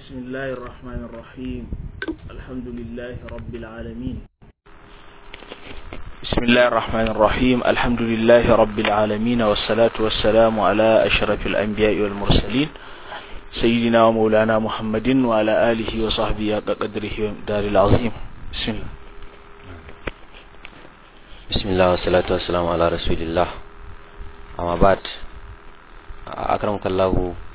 بسم الله الرحمن الرحيم الحمد لله رب العالمين بسم الله الرحمن الرحيم الحمد لله رب العالمين والصلاة والسلام على أشرف الأنبياء والمرسلين سيدنا ومولانا محمد وعلى آله وصحبه قدره دار العظيم بسم الله بسم الله والصلاة والسلام على رسول الله أما بعد أكرمك الله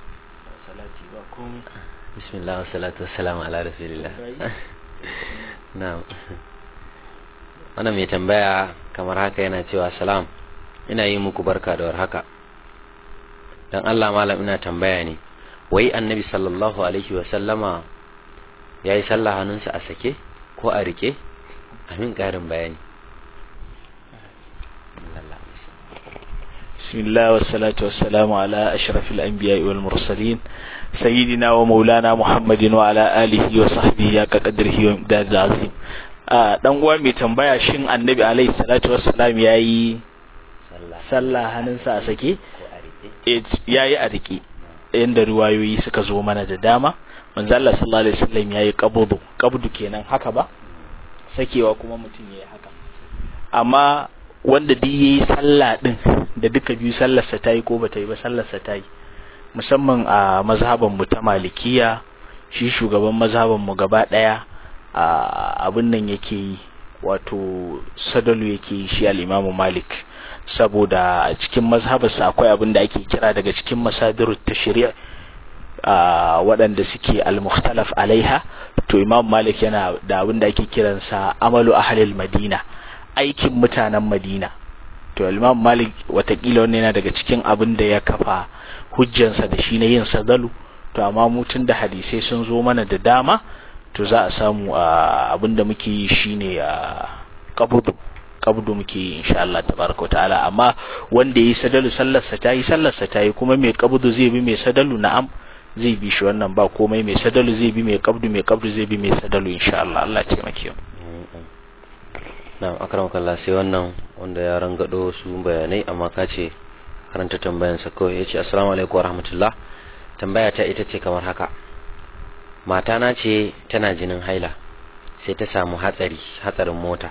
بسم الله والصلاة والسلام على رسول الله نعم wannan mai tambaya kamar haka yana cewa salam ina yi muku barka da warhaka dan Allah malam ina tambaya ne wai annabi sallallahu alaihi wa sallama yayi sallah hannunsa a sake ko a rike amin karin bayani بسم الله والصلاة والسلام على أشرف الأنبياء والمرسلين سيدنا ومولانا محمد وعلى آله وصحبه كقدره ومداد العظيم dan uwa mai tambaya shin annabi alaihi salatu wassalam yayi sallah hannunsa a sake yayi a rike inda riwayoyi suka zo mana da dama manzo Allah sallallahu alaihi wasallam yayi qabdu qabdu kenan haka ba sakewa kuma mutum yayi haka amma wanda duk yayi sallah din da duka biyu sallarsa ta yi ko ba ta yi ba sallarsa ta yi musamman a mazhaban mu ta malikiya shi shugaban mazhaban mu gaba daya abin nan yake yi wato sadalu yake yi shi al-imamu malik saboda a cikin mazhabarsa akwai abin da ake kira daga cikin masadirut tashri' waɗanda suke al-mukhtalaf alaiha to imam malik yana da abin da ake kiransa amalu ahlil madina aikin mutanen madina to imam malik watakila wannan yana daga cikin abin da ya kafa hujjansa da shi na yin sadalu to amma mutun da hadisai sun zo mana da dama to za a samu abin da muke yi shine qabdu qabdu muke yi insha Allah tabaraka wa ta'ala amma wanda yi sadalu sallarsa ta yi sallarsa ta yi kuma mai qabdu zai bi mai sadalu na'am zai bi shi wannan ba komai mai sadalu zai bi mai qabdu mai qabdu zai bi mai sadalu insha Allah Allah ya taimake mu na'am akramakallah sai wannan wanda ya rangado su bayanai amma ka ce karanta tambayansa kawai yace assalamu alaikum warahmatullah tambaya ta ita ce kamar haka mata na ce tana jinin haila sai ta samu hatsari hatsarin mota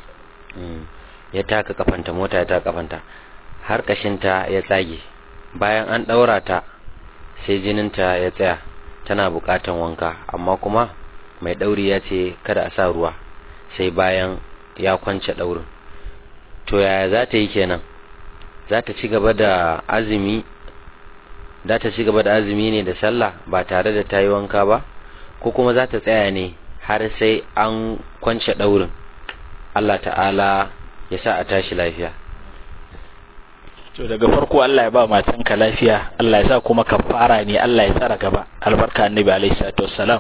ya taka kafanta mota ya taka kafanta har kashinta ya tsage bayan an daura ta sai jininta ya tsaya tana bukatan wanka amma kuma mai dauri ya ce kada a sa ruwa sai bayan ya kwance daurin to yaya za ta yi kenan za ta ci gaba da azumi za ta ci gaba da azumi ne da sallah ba tare da ta yi wanka ba ko kuma za ta tsaya ne har sai an kwance daurin Allah ta'ala ya sa a tashi lafiya to daga farko Allah ya ba matanka lafiya Allah ya sa kuma kafara ne Allah ya tsara gaba albarka annabi alaihi salatu wassalam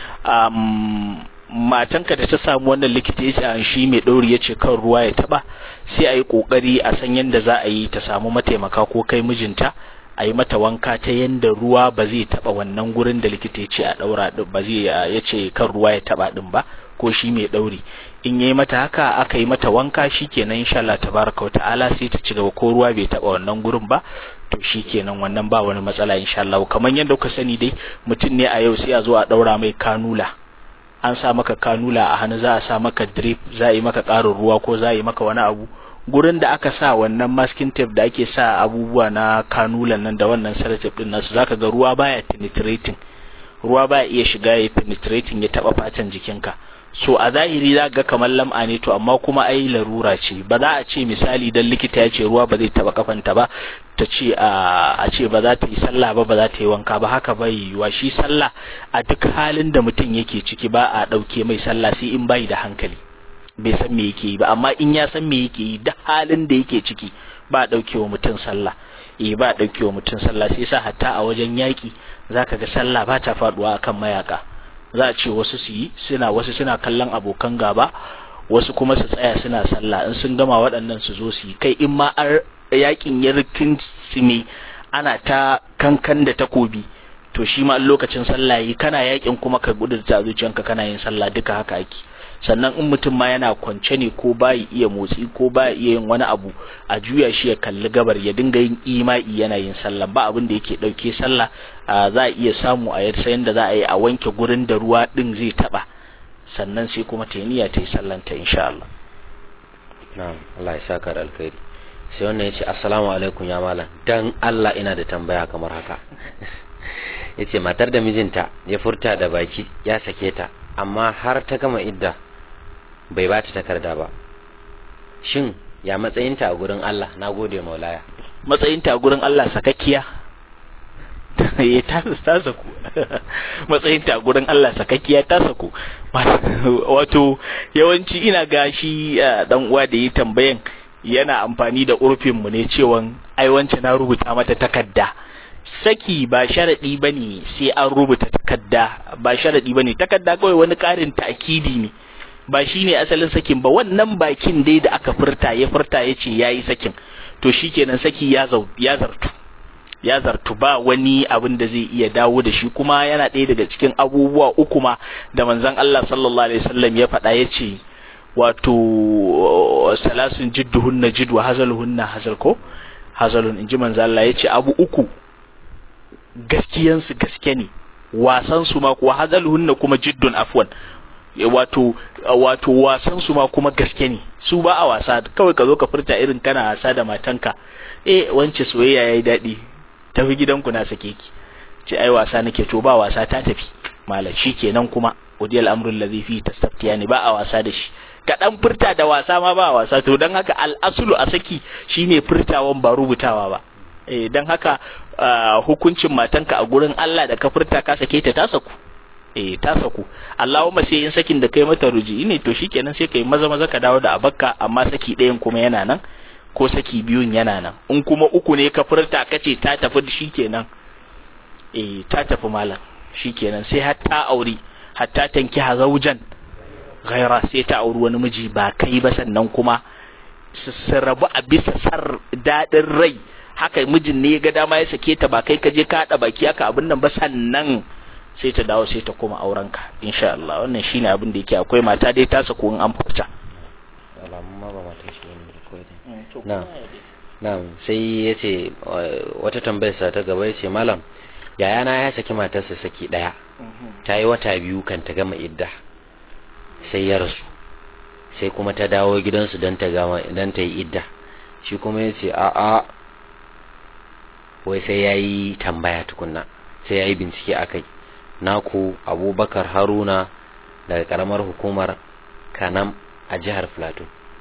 um, matanka da ta samu wannan likita ya ce shi mai ɗauri ya ce kan ruwa ya taɓa sai a yi ƙoƙari a san yadda za a yi ta samu mataimaka ko kai mijinta a yi mata wanka ta yadda ruwa ba zai taɓa wannan gurin da likita ya ce a ɗaura ɗin ba zai ya ce kan ruwa ya taɓa ɗin ba ko shi mai ɗauri in yi mata haka aka yi mata wanka shi kenan insha Allah tabaraka wa ta'ala sai ta ci gaba ko ruwa bai taɓa wannan gurin ba to shi kenan wannan ba wani matsala insha Allah kamar yadda kuka sani dai mutum ne a yau sai a zo a ɗaura mai kanula an sa maka kanula a hannu za a sa maka drip za a yi maka ƙarin ruwa ko za a yi maka wani abu gurin da aka sa wannan masking tape da ake sa abubuwa na kanulan nan da wannan sellotape din nasu zaka ga ruwa baya penetrating ruwa baya iya shiga ya penetrating ya taba fatan jikinka so a zahiri za ga kamar lam'a ne to amma kuma ai larura ce ba za a ce misali dan likita ya ce ruwa ba zai taba kafanta ba ta ce a ce ba za ta yi sallah ba ba za ta yi wanka ba haka bai yiwuwa shi sallah a duk halin da mutum yake ciki ba a ɗauke mai sallah sai in bai da hankali bai san me yake yi ba amma in ya san me yake yi duk halin da yake ciki ba a ɗauke wa mutum sallah eh ba a ɗauke wa mutum sallah sai sa hatta a wajen yaƙi zaka ga sallah ba ta faɗuwa akan mayaka za a ce wasu su yi suna wasu suna kallon abokan gaba wasu kuma su tsaya suna sallah in sun gama waɗannan su zo su yi kai in ma yakin ya rikin ne ana ta kankan da takobi to shi ma lokacin sallah yi kana yakin kuma ka gudurta zuciyanka kana yin sallah duka haka ake sannan in mutum ma yana kwance ne ko ba iya motsi ko ba iya yin wani abu a juya shi ya kalli gabar ya dinga yin ima'i yana yin sallah ba abin da yake dauke sallah za a iya samu a yarsa yanda za a yi a wanke gurin da ruwa din zai taba sannan sai kuma ta niyya ta yi sallanta insha Allah na'am Allah ya saka da alkhairi sai wannan yace assalamu alaikum ya malam dan Allah ina da tambaya kamar haka yace matar da mijinta ya furta da baki ya sake ta amma har ta gama idda bai ba ta takarda ba shin ya matsayinta a gurin Allah na gode maulaya matsayinta a gurin Allah sakakkiya ya ta ta saku matsayinta a gurin Allah sakakkiya ta saku wato yawanci ina gashi dan uwa da yi tambayan yana amfani da urfin mu ne cewa ai wance na rubuta mata takarda saki ba sharadi bane sai an rubuta takarda ba sharadi bane takarda kawai wani karin ta'kidi ne ba shine asalin sakin ba wannan bakin dai da aka furta ya furta yace yayi sakin to shikenan saki ya zau ya zartu ya zartu ba wani abin da zai iya dawo da shi kuma yana ɗaya daga cikin abubuwa uku ma da manzon Allah sallallahu alaihi wasallam ya faɗa yace wato salasun jidduhunna jid wa hazaluhunna hazal ko hazalun inji manzo Allah yace abu uku gaskiyan su gaske ne wasan su ma kuwa hazaluhunna kuma jiddun afwan wato wato wasan su ma kuma gaske ne su ba a wasa kawai ka zo ka furta irin kana wasa da matanka eh wance soyayya yayi dadi tafi gidanku na sake ki ce ai wasa nake to ba wasa ta tafi malam kenan kuma udiyal amrul ladhi fi tastaftiyani ba a wasa da shi ka dan furta da wasa ma ba wasa to dan haka al'asulu a saki shine furtawan ba rubutawa ba eh dan haka hukuncin matanka a gurin Allah da ka furta ka sake ta ta saku eh ta saku Allahumma sai in sakin da kai mata ruji ne to shikenan sai kai maza maza ka dawo da abakka amma saki ɗayan kuma yana nan ko saki biyun yana nan in kuma uku ne ka furta kace ta tafi shikenan eh ta tafi malam shikenan sai har ta aure hatta tanki hazaujan ghaira sai ta auri wani miji ba kai ba sannan kuma su rabu a bisa sar daɗin rai haka mijin ne ya ga dama ya sake ta ba kai ka je ka haɗa baki haka abin nan ba sannan sai ta dawo sai ta koma auren ka insha Allah wannan shine abin da yake akwai mata dai ta sako in an furta na'am sai yace wata tambayar sa ta gaba yace malam yayana ya saki matarsa saki daya ta yi wata biyu kan ta gama idda sai ya rasu sai kuma ta dawo gidansu don ta gama don ta yi idda shi kuma ya ce a'a wai sai ya yi tambaya tukunna sai ya yi bincike a kai naku abubakar haruna daga karamar hukumar kanam a jihar plateau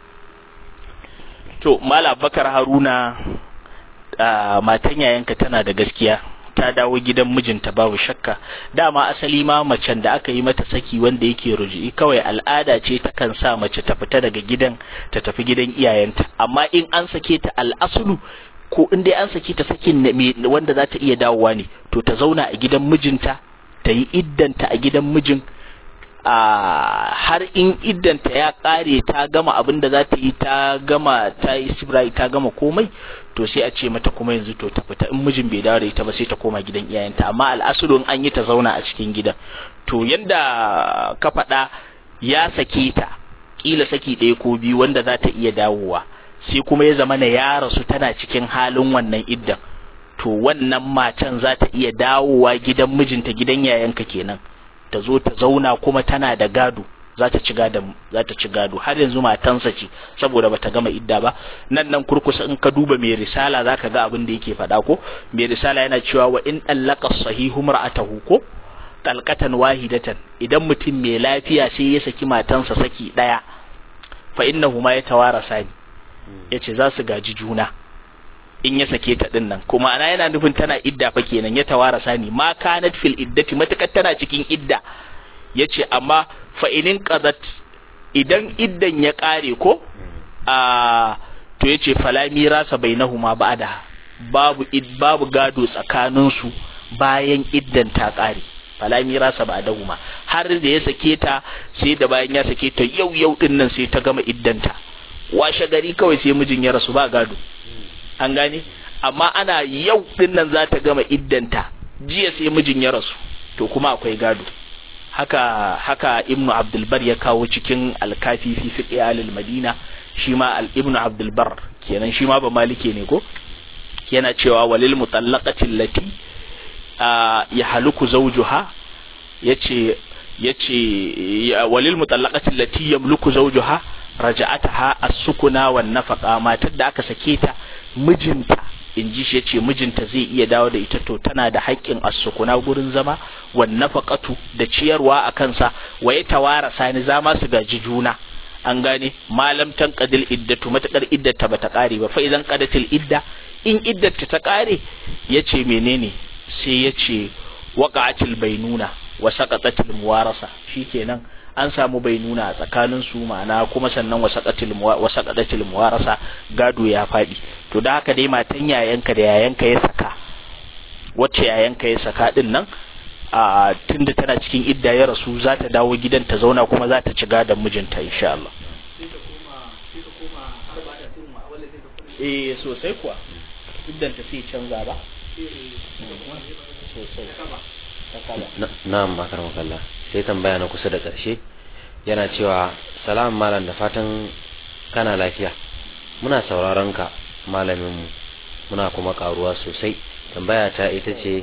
to mala abubakar haruna matan yayanka tana da gaskiya ta dawo gidan mijinta babu shakka dama asali ma macen da aka yi mata saki wanda yake ruji'i kawai al'ada ce ta kan sa mace ta fita daga gidan ta tafi gidan iyayenta amma in an sake ta al'asulu ko in dai an sake ta sakin wanda za ta iya dawowa ne to ta zauna a gidan mijinta ta yi iddanta a gidan mijin a har in iddanta ya kare ta gama abin da za ta yi ta gama ta yi sibrai ta gama komai to sai a ce mata kuma yanzu to ta fita in mijin bai dawo da ita ba sai ta koma gidan iyayenta amma al'asulun an yi ta zauna a cikin gidan to yanda ka faɗa ya sake ta kila saki ɗaya ko biyu wanda za ta iya dawowa sai kuma ya zama na ya rasu tana cikin halin wannan iddan to wannan matan za ta iya dawowa gidan mijinta gidan yayanka kenan ta zo ta zauna kuma tana da gado za ta ci gado za ta ci gado har yanzu matansa ce saboda bata gama idda ba nan nan kurkusa in ka duba mai risala zaka ga abin da yake faɗa ko mai risala yana cewa wa in allaka sahihu mar'atahu ko talqatan wahidatan idan mutum mai lafiya sai ya saki matansa saki daya fa innahu ma yatawarasa ni yace za su gaji juna in ya sake ta din nan kuma ana yana nufin tana idda fa kenan ya tawarasa ni ma kanat fil iddati matakar tana cikin idda yace amma fa inin qadat idan iddan ya kare ko a to yace fala mirasa bainahuma ba'da babu id babu gado tsakanin su bayan iddan ta kare fala mirasa ba'dahuma har da ya sake ta sai da bayan ya sake ta yau yau din nan sai ta gama iddanta washe gari kawai sai mijin ya rasu ba gado an gane amma ana yau din nan za ta gama iddanta jiya sai mijin ya rasu to kuma akwai gado haka haka ibnu abdulbar ya kawo cikin alkafi fi fiqh alil madina shi ma al ibnu abdulbar kenan shi ma ba malike ne ko yana cewa walil mutallaqati allati ya haluku zawjuha yace yace walil mutallaqati allati yamluku zawjuha raja'ataha as-sukuna wan nafaqa matar da aka sake ta mijinta in ji shi yace mijinta zai iya dawo da ita to tana da haƙƙin as-sukuna gurin zama wan nafaqatu da ciyarwa a kansa waye tawara sani zama su gaji juna an gane malam tanqadil iddatu matakar iddata bata kare ba fa idan qadatil idda in iddata ta kare yace menene sai yace waqa'atil bainuna wa saqatatil muwarasa shikenan an samu bainuna a tsakanin su ma'ana kuma sannan wa saqatil wa saqatatil muwarasa gado ya fadi to da haka dai matan yayanka da yayanka ya saka wacce yayanka ya saka din nan a tunda tana cikin idda ya rasu za ta dawo gidan ta zauna kuma za ta ci gadon mijinta insha Allah eh sosai kuwa iddan ta sai canza ba sosai na'am akar makalla sai tambaya na kusa da ƙarshe yana cewa salam malam da fatan kana lafiya muna sauraron ka malaminmu muna kuma karuwa sosai tambaya ta ita ce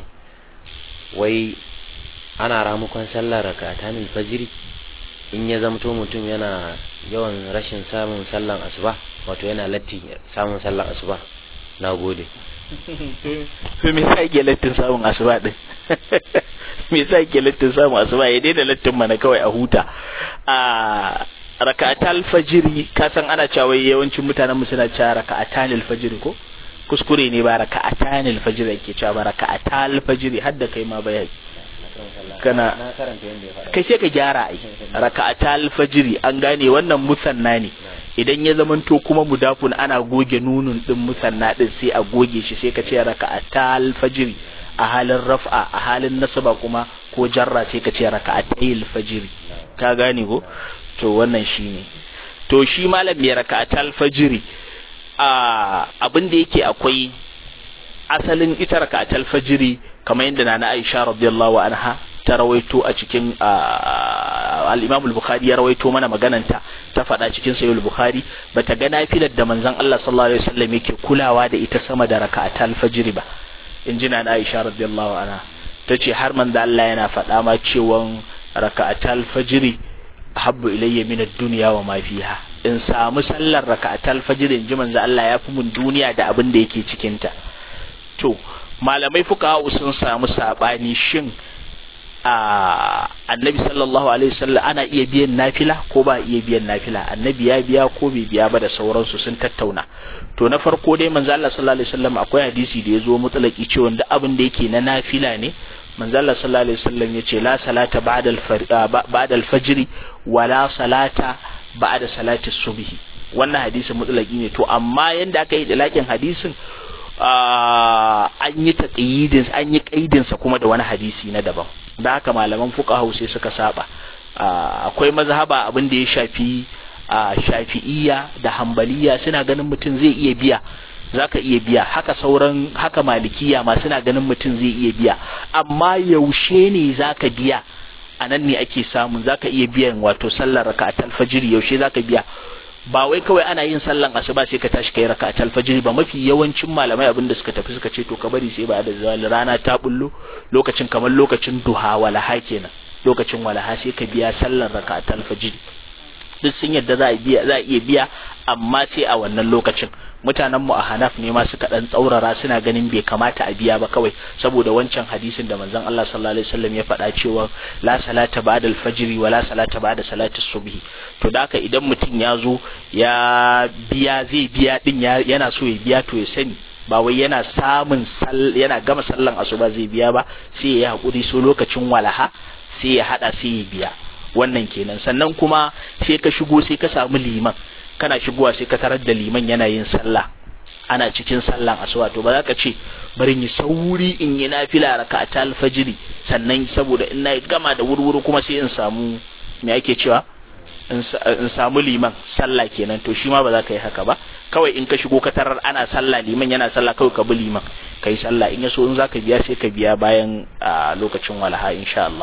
wai ana ramukon sallar rakatanin fajiri in ya zamto mutum yana yawan rashin samun sallan asuba wato yana latti samun sallan asuba na gode to me yasa yake lattin samun asuba din me yasa yake lattin samun asuba ya daina lattin mana kawai a huta a raka'atal fajiri ka san ana cewa yawancin mutanen mu suna cewa raka'atanil fajiri ko kuskure ne ba raka'atanil fajiri yake cewa ba raka'atal fajiri har da kai ma bayani kana kai sai ka gyara ai raka'atal fajiri an gane wannan musanna ne idan ya zamanto kuma mudafun ana goge nunun din musanna din sai a goge shi sai ka ce raka'atal fajiri a halin raf'a a halin nasaba kuma ko jarra sai ka ce raka'atayil fajiri ka gane ko to wannan shine to shi malam mai raka'atal fajiri a abin da yake akwai asalin ita raka'atal fajiri kamar yadda nana Aisha radiyallahu anha ta rawaito a cikin al-Imam al-Bukhari ya rawaito mana magananta ta faɗa cikin Sahih al-Bukhari bata ga nafilar da manzon Allah sallallahu alaihi wasallam yake kulawa da ita sama da raka'atal fajr ba in ji nana Aisha radiyallahu anha tace har manzo Allah yana faɗa ma cewa raka'atal fajr habbu ilayya min ad-dunya wa ma fiha in samu sallar raka'atal fajr in ji manzo Allah ya fi mun duniya da abin da yake cikin ta to malamai fuka sun samu sabani shin a annabi sallallahu alaihi wasallam ana iya biyan nafila ko ba iya biyan nafila annabi ya biya ko bai biya ba da sauransu sun tattauna to na farko dai manzo Allah sallallahu alaihi wasallam akwai hadisi da yazo mutlaki cewa duk abin da yake na nafila ne manzo Allah sallallahu alaihi wasallam yace la salata ba'da ba'da al-fajr wa la salata ba'da salati subhi wannan hadisin mutlaki ne to amma yanda aka yi dalakin hadisin an yi taqyidin an yi kaidin sa kuma da wani hadisi na daban da haka malaman fuqaha sai suka saba akwai mazhaba abin da ya shafi shafi'iyya da hambaliya suna ganin mutum zai iya biya zaka iya biya haka sauran haka malikiya ma suna ganin mutum zai iya biya amma yaushe ne zaka biya a nan ne ake samun zaka iya biyan wato sallar raka'atul fajr yaushe zaka biya ba wai kawai ana yin sallan asuba sai ka tashi kai raka'atul fajr ba mafi yawancin malamai abin da suka tafi suka ce to ka bari sai ba da zawali rana ta bullo lokacin kamar lokacin duha walaha kenan lokacin walaha sai ka biya sallar raka'atul fajr duk sun yadda za a biya za a iya biya amma sai a wannan lokacin mutanen mu a Hanaf ne ma suka dan tsaurara suna ganin bai kamata a biya ba kawai saboda wancan hadisin da manzon Allah sallallahu alaihi wasallam ya faɗa cewa la salata ba'da al-fajr wa la salata ba'da salati subhi to da haka idan mutum ya zo ya biya zai biya din yana so ya biya to ya sani ba wai yana samun yana gama sallan asuba zai biya ba sai ya hakuri so lokacin walaha sai ya hada sai ya biya wannan kenan sannan kuma sai ka shigo sai ka samu liman kana shigowa sai ka tarar da liman yana yin sallah ana cikin sallan asuba to ba za ka ce bari yi sauri in yi nafila raka'ata alfajiri sannan saboda in na gama da wurwuri kuma sai in samu me ake cewa in samu liman sallah kenan to shi ma ba za ka yi haka ba kawai in ka shigo ka tarar ana sallah liman yana sallah kawai ka bi liman ka yi sallah in ya so in za ka biya sai ka biya bayan lokacin walaha insha Allah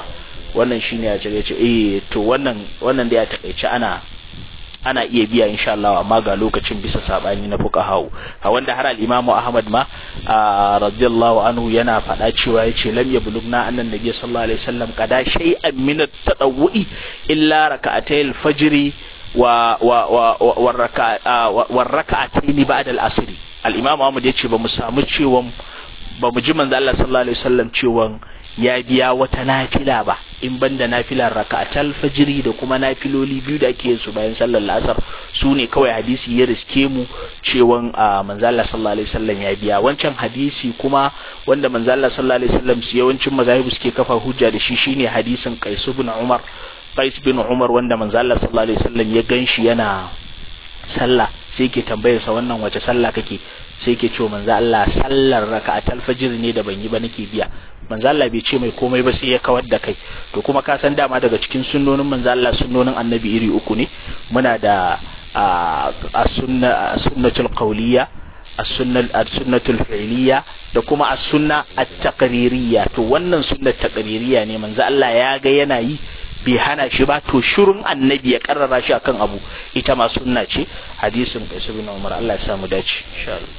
wannan shine ya ce ce eh to wannan wannan da ya takaice ana ana iya biya insha Allah amma ga lokacin bisa sabani na fuqaha a wanda har al-Imam Ahmad ma radiyallahu anhu yana faɗa cewa yace lam yablugna annan nabiy sallallahu alaihi wasallam qada shay'an min at-tadawwi illa rak'atay al-fajr wa wa wa wa rak'atayn ba'da al-asr al-Imam Ahmad yace ba mu samu cewa ba mu ji manzo Allah sallallahu alaihi wasallam cewa ya biya wata nafila ba in banda nafilar raka'atal fajiri da kuma nafiloli biyu da ake yin su bayan sallar la'asar su ne kawai hadisi ya riske mu cewan manzo Allah sallallahu alaihi wasallam ya biya wancan hadisi kuma wanda manzo Allah sallallahu alaihi wasallam su yawancin mazahibu suke kafa hujja da shi shine hadisin Qais ibn Umar Qais bin Umar wanda manzo Allah sallallahu alaihi wasallam ya ganshi yana sallah sai ke tambayar sa wannan wace sallah kake sai ke ce manzo Allah sallar raka'atul fajr ne da ban yi ba nake biya manzo Allah bai ce mai komai ba sai ya kawar da kai to kuma ka san dama daga cikin sunnonin manzo Allah sunnonin annabi iri uku ne muna da a sunna sunnatul qawliya as-sunnatul fi'liya da kuma as-sunna at-taqririyya to wannan sunnar taqririyya ne manzo Allah ya ga yana yi bai hana shi ba to shirun annabi ya karrara shi akan abu ita ma sunna ce hadisin Qais bin Umar Allah ya samu dace insha Allah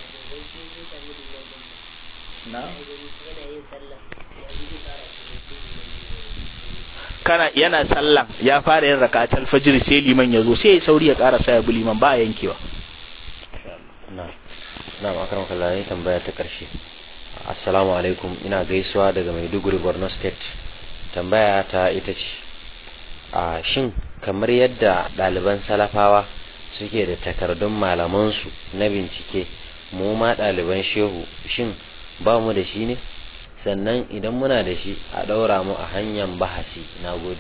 na kana yana sallan ya fara yin rakatul fajr sai liman ya zo sai ya sauri ya karasa ya bi liman ba yankewa na na makaram kallahi tambaya ta karshe assalamu alaikum ina gaisuwa daga Maiduguri Borno State tambaya ta ita ce a shin kamar yadda ɗaliban salafawa suke da takardun malamansu na bincike mu ma ɗaliban shehu shin ba mu da shi ne sannan idan muna da shi a ɗaura mu a hanyar bahasi na gode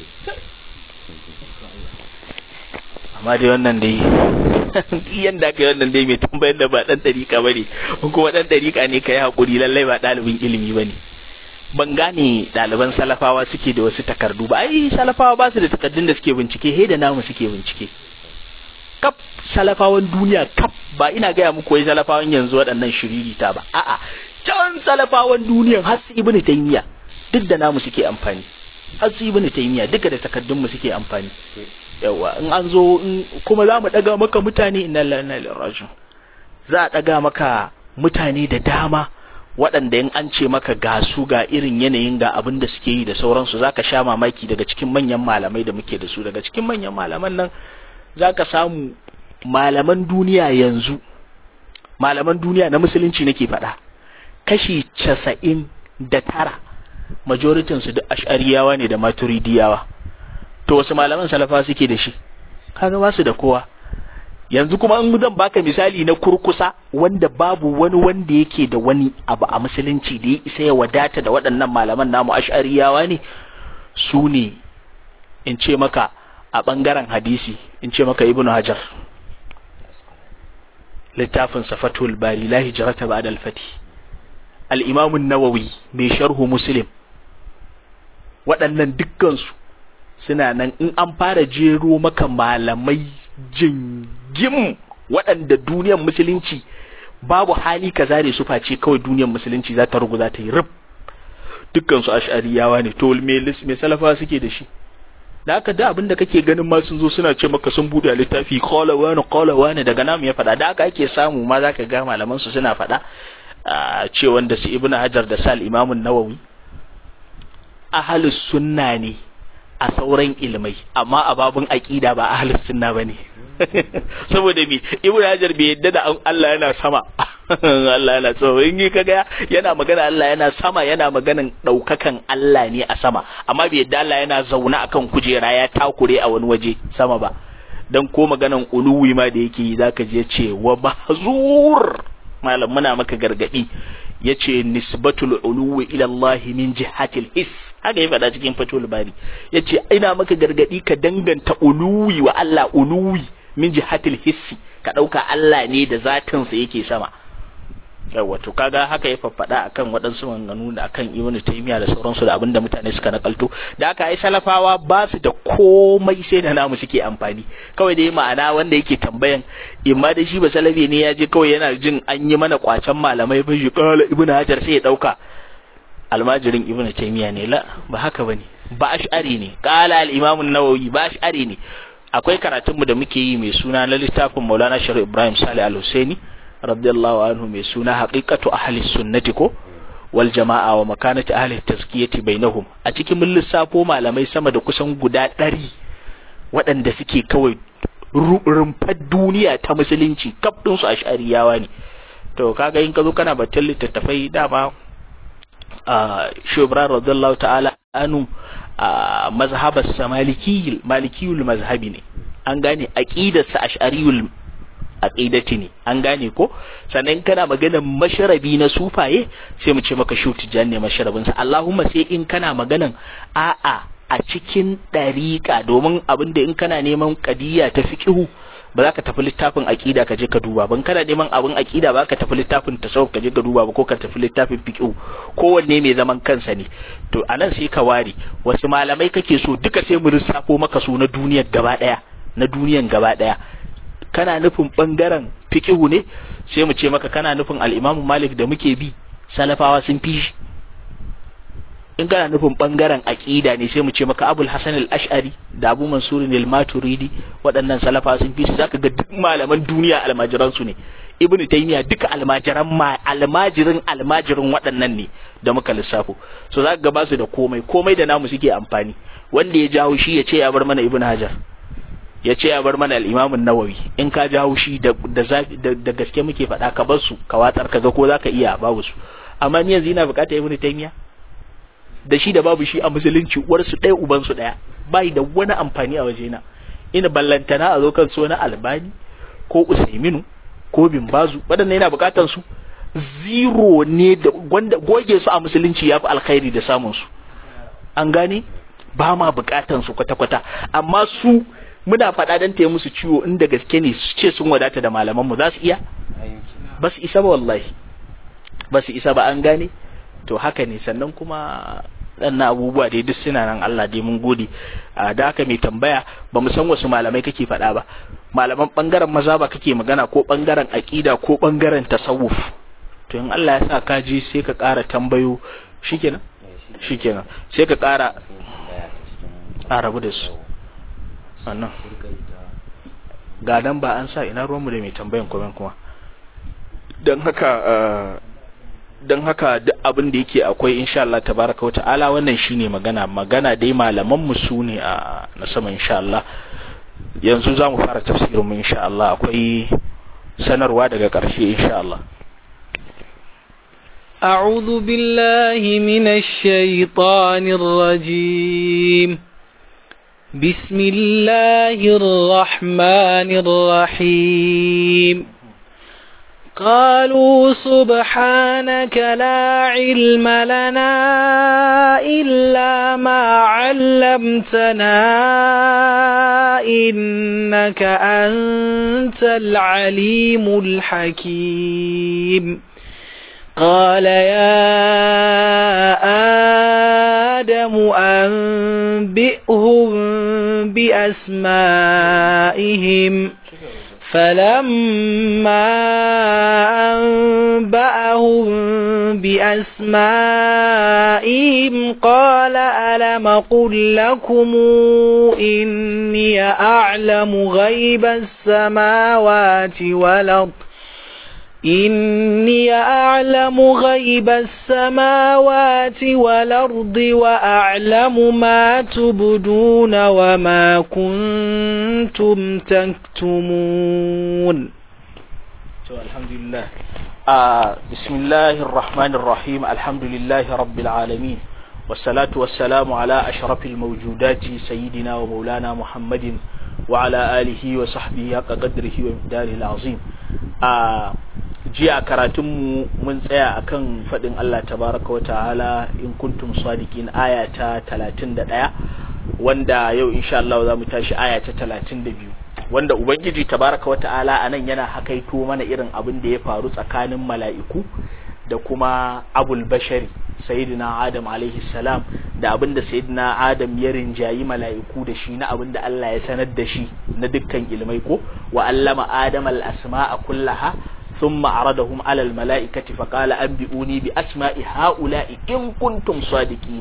amma dai wannan dai yanda aka yi wannan dai mai tambayar da ba ɗan ɗariƙa ba ne kuma ɗan ɗariƙa ne ka yi haƙuri lallai ba ɗalibin ilimi ba ne ban gane ɗaliban salafawa suke da wasu takardu ba ai salafawa ba su da takardun da suke bincike he da namu suke bincike kaf salafawan duniya kaf ba ina gaya muku wai salafawan yanzu waɗannan shiririta ba a'a can salafawan duniyan har su ibnu taymiya duk da namu suke amfani har su ibnu taymiya duka da takardun mu suke amfani yawa in an zo kuma za mu daga maka mutane inna lillahi wa inna ilaihi raji'un za a daga maka mutane da dama waɗanda in an ce maka ga su ga irin yanayin ga abin da suke yi da sauransu zaka sha mamaki daga cikin manyan malamai da muke da su daga cikin manyan malaman nan zaka samu malaman duniya yanzu malaman duniya na musulunci nake faɗa kashi casa'in da tara majoritin su duk ash'ariyawa ne da maturidiyawa to wasu malaman salafa suke da shi kaga ba su da kowa yanzu kuma in zan baka misali na kurkusa wanda babu wani wanda yake da wani abu a musulunci da ya isa ya wadata da waɗannan malaman namu ash'ariyawa ne su ne in ce maka a ɓangaren hadisi in ce maka ibnu hajar littafin safatul bari la hijrata ba'da al-fati al-imam an-nawawi mai sharhu muslim waɗannan dukkansu suna nan in an fara jero maka malamai jingim waɗanda duniyar musulunci babu hali ka zare su face kawai duniyar musulunci za ta rugu za ta yi rub dukkan su ash'ariyawa ne to me me salafa suke da shi da haka da abin da kake ganin ma sun zo suna ce maka sun bude littafi qala wani qala wani daga namu ya faɗa da haka ake samu ma zaka ga malaman su suna faɗa ce wanda su ibnu hajar da sal imamun nawawi ahlus sunna ne a sauran ilmai amma a babun aqida ba ahlus sunna bane saboda me ibnu hajar bai yadda da Allah yana sama Allah yana so in yi kaga yana magana Allah yana sama yana maganan daukakan Allah ne a sama amma bai yadda Allah yana zauna akan kujera ya takure a wani waje sama ba dan ko maganan uluwi ma da yake yi zaka je ce wa mahzur malam muna maka gargadi yace nisbatul uluwi ila Allah min jihatil his haka ya faɗa cikin fatul bari yace ina maka gargadi ka danganta uluwi wa Allah uluwi min jihatil hissi ka ɗauka Allah ne da zatinsa yake sama yawa to kaga haka ya faffada akan waɗansu maganganu da akan ibnu taymiya da sauransu da abinda mutane suka nakalto da aka ai salafawa ba su da komai sai da namu suke amfani kawai dai ma'ana wanda yake tambayan imma da shi ba salafi ne ya je kawai yana jin an yi mana kwacen malamai ba shi kala ibnu hajar sai ya ɗauka almajirin ibnu taymiya ne la ba haka bane ba ash'ari ne qala al-imam an-nawawi ba ash'ari ne akwai karatun mu da muke yi mai suna na littafin Maulana Sharif Ibrahim Salih Al-Husaini radiyallahu anhu mai suna haqiqatu ahli sunnati ko wal jama'a wa makanati ahli tazkiyati bainahum a cikin mun lissafo malamai sama da kusan guda ɗari waɗanda suke kawai rumfar duniya ta musulunci kaf din su ash'ariyawa ne to kaga in ka zo kana batun littattafai dama a shubran radiyallahu ta'ala anu a mazhabar sa malikiyul malikiyul mazhabi ne an gane aqidar sa ash'ariyul aqidati ne an gane ko sannan kana maganar masharabi na sufaye sai mu ce maka shuti janne masharabin sa Allahumma sai in kana maganan a'a a cikin dariqa domin abinda in kana neman qadiyya ta fiqhu ba za ka tafi littafin aqida ka je ka duba ban kana neman abin aqida ba ka tafi littafin tasawuf ka je ka duba ba ko ka tafi littafin fiqh kowanne mai zaman kansa ne to anan sai ka ware wasu malamai kake so duka sai mu lissafo maka su na duniyar gaba daya na duniyan gaba daya kana nufin bangaren fiqh ne sai mu ce maka kana nufin al-Imam Malik da muke bi salafawa sun fi shi in kana nufin bangaren aqida ne sai mu ce maka Abul Hasan al-Ash'ari da Abu Mansur al-Maturidi waɗannan salafa sun fi su zaka ga duk malaman duniya almajiran su ne Ibn Taymiyyah duka almajiran ma almajirin almajirin waɗannan ne da muka lissafo so zaka ga basu da komai komai da namu suke amfani wanda ya jawo shi ya ce ya bar mana Ibn Hajar ya ce ya bar mana al-Imam an-Nawawi in ka jawo shi da da gaske muke faɗa ka bar su ka watsar ka ga ko zaka iya babu su amma ni yanzu ina bukatar Ibn Taymiyyah da shi da babu shi a musulunci uwarsu ɗaya ubansu ɗaya bai da wani amfani a wajena ina ballantana a zo kan so na albani ko usaiminu ko bin bazu waɗannan yana buƙatar su zero ne da wanda goge su a musulunci yafi alkhairi da samun su an gane ba ma buƙatar su kwata-kwata amma su muna faɗa dan taya musu ciwo inda gaske ne su ce sun wadata da malaman mu za su iya ba su isa ba wallahi ba su isa ba an gane to haka ne sannan kuma ɗannan abubuwa dai duk suna nan Allah dai mun gode da haka mai tambaya ba mu san wasu malamai kake faɗa ba malaman ɓangaren maza ba kake magana ko ɓangaren aƙida ko ɓangaren tasawuf to in Allah ya sa ka ji sai ka ƙara tambayo shikenan shikenan sai ka ƙara a rabu da su wannan ga nan ba an sa ina ruwanmu da mai tambayan kuma kuma don haka don haka duk abin da yake akwai insha Allah tabaraka wata'ala wannan shine magana magana dai malaman mu su ne a na sama insha Allah yanzu za mu fara tafsirin mu insha Allah akwai sanarwa daga ƙarshe insha Allah أعوذ بالله من الشيطان الرجيم بسم الله الرحمن الرحيم قالوا سبحانك لا علم لنا إلا ما علمتنا إنك أنت العليم الحكيم قال يا آدم أنبئهم بأسمائهم فلما أنبأهم بأسمائهم قال ألم قل لكم إني أعلم غيب السماوات والأرض إني أعلم غيب السماوات والأرض وأعلم ما تبدون وما كنتم تكتمون الحمد لله آه بسم الله الرحمن الرحيم الحمد لله رب العالمين والصلاة والسلام على أشرف الموجودات سيدنا ومولانا محمد وعلى آله وصحبه حق قدره ومقداره العظيم آه jiya karatunmu mun tsaya akan faɗin Allah tabaraka wa ta'ala in kuntum sadiqin aya ta 31 wanda yau insha Allah za mu tashi aya ta 32 wanda ubangiji tabaraka wa ta'ala anan yana hakaito mana irin abin da ya faru tsakanin mala'iku da kuma abul bashari sayyidina adam alaihi salam da abin da sayyidina adam ya rinjayi mala'iku da shi na abin da Allah ya sanar da shi na dukkan ilmai ko wa allama adam al asma'a kullaha ثم عرضهم على الملائكة فقال أنبئوني بأسماء هؤلاء إن كنتم صادقين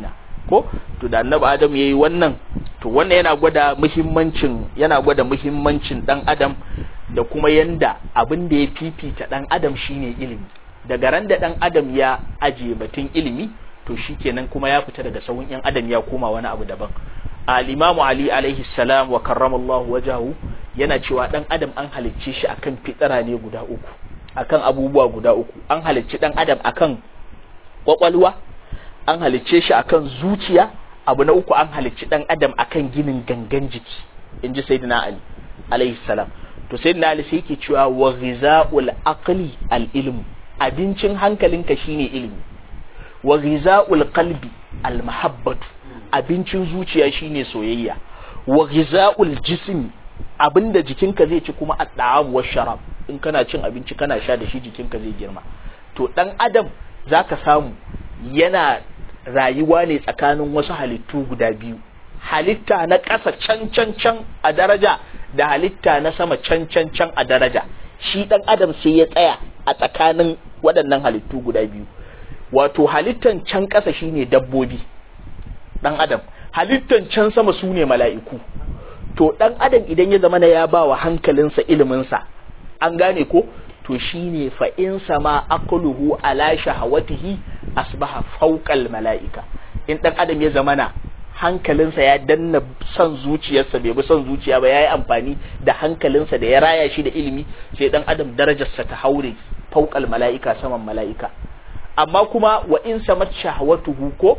ko to da annabi adam yayi wannan to wannan yana gwada muhimmancin yana gwada muhimmancin dan adam da kuma yanda abin da ya fifita dan adam shine ilimi daga ran da dan adam ya aje batun ilimi to shikenan kuma ya fita daga sahun yan adam ya koma wani abu daban al-imamu ali alaihi salam wa karramallahu wajahu yana cewa dan adam an halicce shi akan fitsara ne guda uku akan abubuwa guda uku an halicci dan adam akan kwakwalwa an halicce shi akan zuciya abu na uku an halicci dan adam akan ginin gangan jiki inji sayyidina ali alaihi salam to sayyidina ali sai yake cewa wa ghizaul aqli al ilm abincin hankalinka shine ilimi wa ghizaul qalbi al mahabbatu abincin zuciya shine soyayya wa ghizaul jism abinda jikinka zai ci kuma at-ta'am wa sharab in kana cin abinci kana sha da shi jikinka zai girma to dan adam zaka samu yana rayuwa ne tsakanin wasu halittu guda biyu halitta na ƙasa can can can a daraja da halitta na sama can can can a daraja shi dan adam sai ya tsaya a tsakanin waɗannan halittu guda biyu wato halittan can ƙasa shine dabbobi dan adam halittan can sama su ne mala'iku to dan adam idan ya zama na ya ba wa hankalinsa iliminsa an gane ko to shine fa in sama aqluhu ala shahawatihi asbaha fawqal mala'ika in dan adam ya zama na hankalinsa ya danna son zuciyarsa bai bi son zuciya ba yayi amfani da hankalinsa da ya raya shi da ilimi sai dan adam darajarsa ta haure fawqal mala'ika saman mala'ika amma kuma wa in samat shahawatuhu ko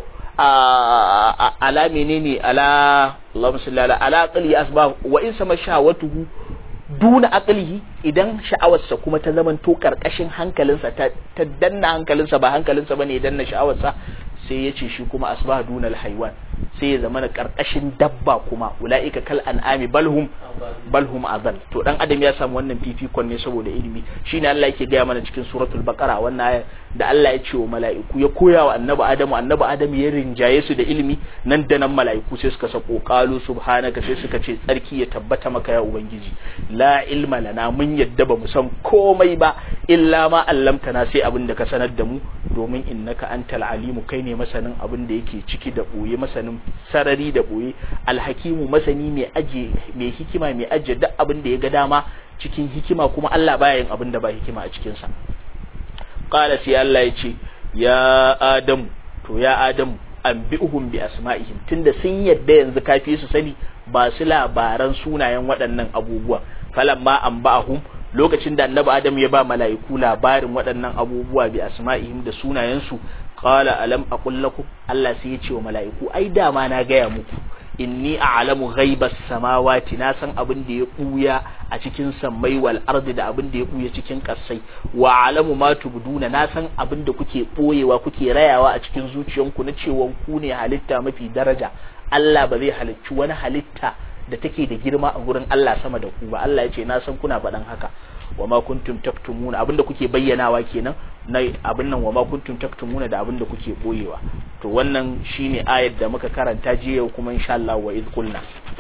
ala menene ala Allahumma salli ala ala aqli asbab wa in sama shahawatuhu duna aqlihi idan sha'awarsa kuma ta zaman to karkashin hankalinsa ta, ta danna hankalinsa ba hankalinsa bane ya danna sha'awarsa sai ya ce shi kuma asbah duna alhaywan sai ya zama karkashin dabba kuma ulaika kal an'ami balhum balhum azal to dan adam ya samu wannan fifikon ne saboda ilimi shine Allah yake gaya mana cikin suratul baqara wannan da Allah ya ce wa mala'iku ya koya wa annabi adamu annabi adamu ya rinjaye su da ilimi nan da nan mala'iku sai suka sako qalu subhanaka sai suka ce tsarki ya tabbata maka ya ubangiji la ilma lana mun yadda ba mu san komai ba illa ma allamtana sai abin da ka sanar da mu domin innaka antal alimu kai ne masanin abin da yake ciki da boye masanin sarari da boye alhakimu masani mai aje mai hikima mai aje duk abin da ya ga dama cikin hikima kuma Allah baya yin abin da ba hikima a cikin sa qala sai Allah ya ce ya adamu to ya adamu anbi'uhum bi asma'ihim tunda sun yadda yanzu kafi su sani ba su labaran sunayen waɗannan abubuwa falamma anba'ahum lokacin da annabi adam ya ba mala'iku labarin waɗannan abubuwa bi asma'ihim da sunayensu qala alam aqul lakum Allah sai ya ce wa mala'iku ai dama na gaya muku inni a'lamu ghaibas samawati na san abin da ya buya a cikin sammai wal ardi da abin da ya buya cikin kasai wa a'lamu ma tubduna na san abin da kuke boyewa kuke rayawa a cikin zuciyanku na cewa ku ne halitta mafi daraja Allah ba zai halicci wani halitta da take da girma a gurin Allah sama da ku ba Allah ya ce na san kuna faɗan haka wa ma kuntum taktumuna abinda kuke bayyanawa kenan na abin nan wa ma kuntum taktumuna da abinda kuke boyewa to wannan shine ayar da muka karanta jiya kuma insha Allah wa iz qulna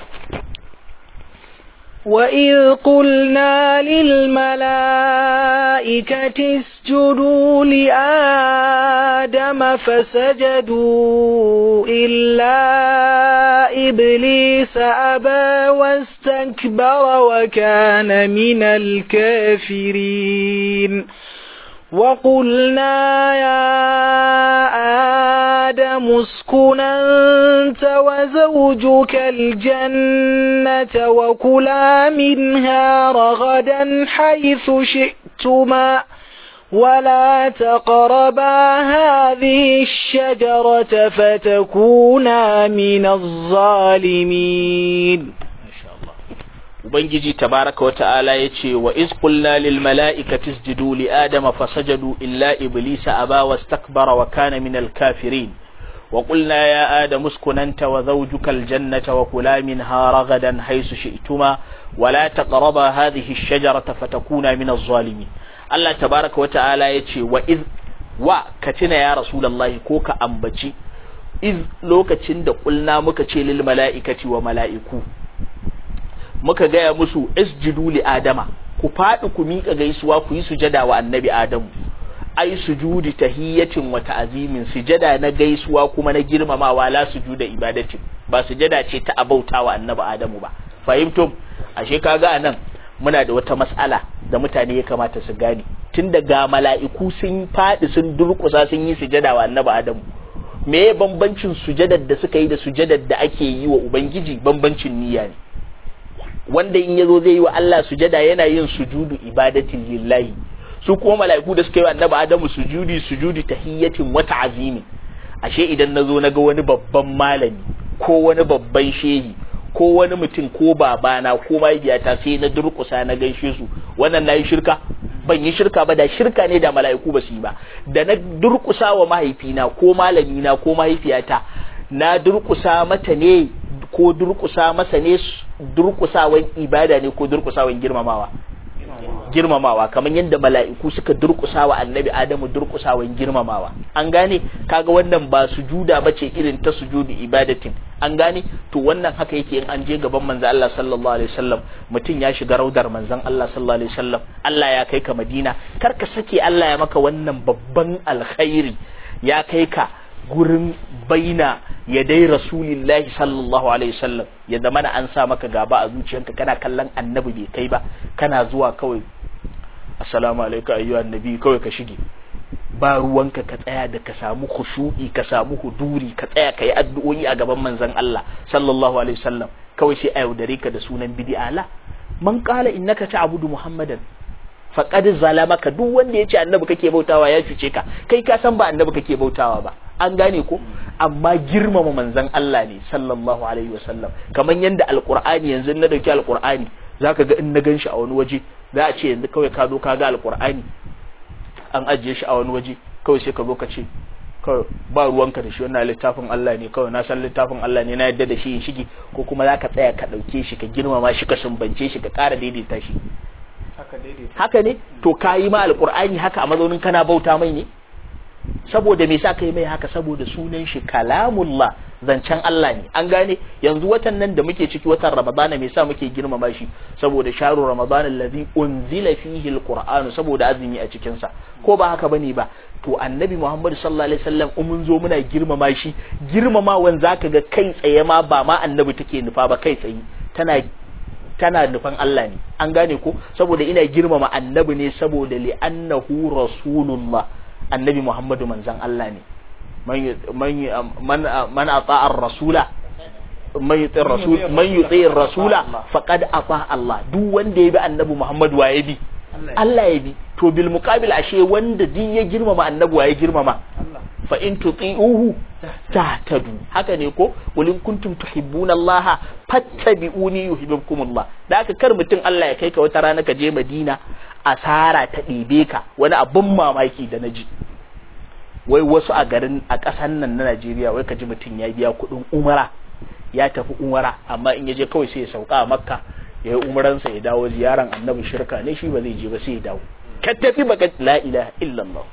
وإذ قلنا للملائكة اسجدوا لآدم فسجدوا إلا إبليس أبى واستكبر وكان من الكافرين وقلنا يا آدم اسكن أنت وزوجك الجنة وكلا منها رغدا حيث شئتما ولا تقربا هذه الشجرة فتكونا من الظالمين ubangiji tabaraka wata'ala yace wa iz qulna lil mala'ikati isjudu li adama fasajadu illa iblisa aba wastakbara wa kana min al kafirin wa qulna ya adamu uskun anta wa zawjuka al jannata wa kula minha ragadan haythu shi'tuma wa la taqraba hadhihi ash shajarata fatakuna min az zalimin Allah tabaraka wata'ala yace wa iz wa katina ya rasulullahi ko ka ambaci iz lokacin da qulna muka ce lil mala'ikati wa mala'iku muka gaya musu isjudu li adama ku faɗi ku miƙa gaisuwa ku yi sujada wa annabi adamu ai sujudi tahiyyatin wa ta'zimin sujada na gaisuwa kuma na girmamawa la sujuda ibadatin ba sujada ce ta abautawa annabi adamu ba fahimtum ashe kaga anan muna da wata mas'ala da mutane ya kamata su gane tun daga mala'iku sun faɗi sun durƙusa sun yi sujada wa annabi adamu me ya bambancin sujadar da suka yi da sujadar da ake yi wa ubangiji bambancin niyya ne wanda in yazo zai yi wa Allah sujada yana yin sujudu ibadatin lillahi su kuma mala'iku da suka yi wa annabi adamu sujudi sujudi tahiyyatin wa ta'zimi ashe idan nazo naga wani babban malami ko wani babban shehi ko wani mutum ko babana ko mahaifiyata sai na durƙusa na gaishe su wannan nayi shirka ban yi shirka ba da shirka ne da mala'iku ba su yi ba da na durƙusa wa mahaifina ko malamina ko mahaifiyata na durƙusa mata ne ko durƙusa masa ne durƙusawan ibada ne ko durƙusawan girmamawa girmamawa kamar yadda mala'iku suka durƙusa wa annabi adamu durƙusawan girmamawa an gane kaga wannan ba sujuda bace irin ta sujudu ibadatin an gane to wannan haka yake in an je gaban manzon Allah sallallahu alaihi wasallam mutum ya shiga raudar manzon Allah sallallahu alaihi wasallam Allah ya kai ka Madina kar ka sake Allah ya maka wannan babban alkhairi ya kai ka gurin baina ya dai rasulillahi sallallahu alaihi wasallam ya zama na an sa maka gaba a zuciyarka kana kallon annabi bai kai ba kana zuwa kawai assalamu alaikum ayyuhan nabi kawai ka shige ba ruwanka ka tsaya da ka samu khushu'i ka samu huduri ka tsaya ka yi addu'o'i a gaban manzon Allah sallallahu alaihi wasallam kawai sai a yaudare ka da sunan bid'a la man qala innaka ta'budu muhammadan faqad zalamaka duk wanda yace annabi kake bautawa ya cuce ka kai ka san ba annabi kake bautawa ba an gane ko amma girmama manzon Allah ne sallallahu alaihi wasallam kaman yanda alqur'ani yanzu na dauki alqur'ani zaka ga in na ganshi a wani waje za a ce yanzu kawai ka zo ka ga alqur'ani an ajiye shi a wani waje kawai sai ka zo ka ce kawai ba ruwanka da shi wannan littafin Allah ne kawai na san littafin Allah ne na yadda da shi in shige ko kuma za ka tsaya ka ɗauke shi ka girmama shi ka sumbance shi ka ƙara daidaita shi haka ne to ka yi ma alƙur'ani haka a mazaunin kana bauta mai ne saboda me sa ka yi mai haka saboda sunan shi kalamullah zancen Allah ne an gane yanzu watan nan da muke ciki watan ramadana me sa muke girmama shi saboda sharu ramadana allazi unzila fihi alqur'anu saboda azumi a cikin sa ko ba haka bane ba to annabi muhammad sallallahu alaihi wasallam in mun zo muna girmama shi girmamawan zaka ga kai tsaye ma ba ma annabi take nufa ba kai tsaye tana tana nufan Allah ne an gane ko saboda ina girmama annabi ne saboda li annahu rasulullah annabi muhammadu manzan Allah ne man ata'a rasula man yuti rasul man yuti rasula faqad ata Allah duk wanda ya bi annabi muhammadu wa ya bi Allah ya bi to bil muqabil ashe wanda din ya girmama annabi wa ya girmama fa in tuti'uhu tahtadu haka ne ko walin kuntum tuhibbuna Allah fattabi'uni yuhibbukum Allah da haka kar mutum Allah ya kai ka wata rana ka je Madina asara ta ɗebe ka wani abun mamaki da naji wai wasu a garin a ƙasar nan na Najeriya wai ka ji mutum ya biya kuɗin umara ya tafi umara amma in ya je kawai sai ya sauka a Makka ya yi umaransa ya dawo ziyaran annabi shirka ne shi ba zai je ba sai ya dawo ka tafi baka la ilaha illallah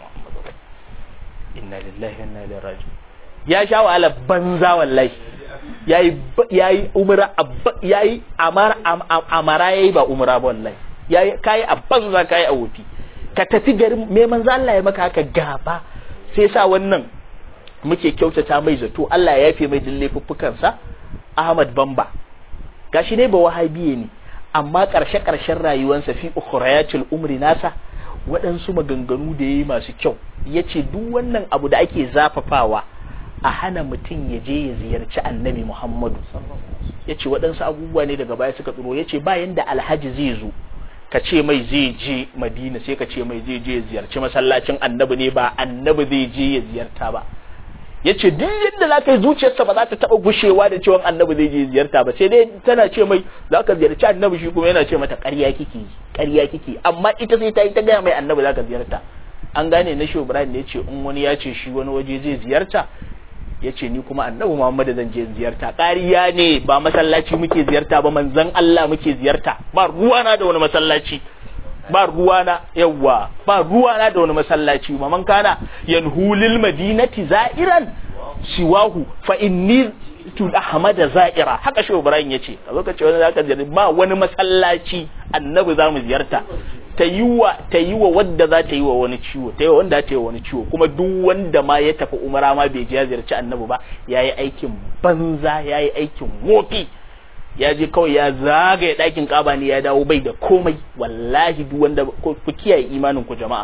inna lillahi wa inna ilaihi raji'un ya sha wahala banza wallahi yayi yayi umra yayi amara amara yayi ba umra ba wallahi yayi kai a banza kai a wofi ka tafi garin me manzo Allah ya maka haka gaba sai sa wannan muke kyautata mai zato Allah ya yafe mai dille sa Ahmad Bamba gashi ne ba wahabiye ne amma karshe karshen rayuwarsa fi ukhrayatil umri nasa waɗansu maganganu da yayi masu kyau yace duk wannan abu da ake zafafawa a hana mutum ya je ya ziyarci annabi Muhammadu ya ce waɗansu abubuwa ne daga baya suka tsoro ya ce bayan da alhaji zai zo ka ce mai zai je madina sai ka ce mai zai je ya ziyarci masallacin annabi ne ba annabi zai je ya ziyarta ba ya ce duk yadda za ka yi zuciyarsa ba za ta taɓa gushewa da cewa annabi zai je ziyarta ba sai dai tana ce mai za ka ziyarci annabi shi kuma yana ce mata ƙarya kike ƙarya kike amma ita sai ta yi ta gaya mai annabi za ka ziyarta an gane na shehu ibrahim ne ya ce in wani ya ce shi wani waje zai ziyarta ya ce ni kuma annabi Muhammad zan je ziyarta ƙariya ne ba masallaci muke ziyarta ba manzon Allah muke ziyarta ba ruwana da wani masallaci ba ruwana yawa ba ruwana da wani masallaci ma man kana yanhulil madinati za'iran siwahu fa inni tu ahmad za'ira haka shi Ibrahim yace a lokacin wani zaka ziyarta ba wani masallaci annabi zamu ziyarta ta yi wa ta yi wa wadda za ta yi wa wani ciwo ta yi wa wanda ta yi wa wani ciwo kuma duk wanda ma ya tafi umara ma bai je ya ziyarci annabi ba yayi aikin banza yayi aikin wofi ya je kawai ya zagaye ɗakin kaba ne ya dawo bai da komai wallahi duk wanda ku kiyaye imanin ku jama'a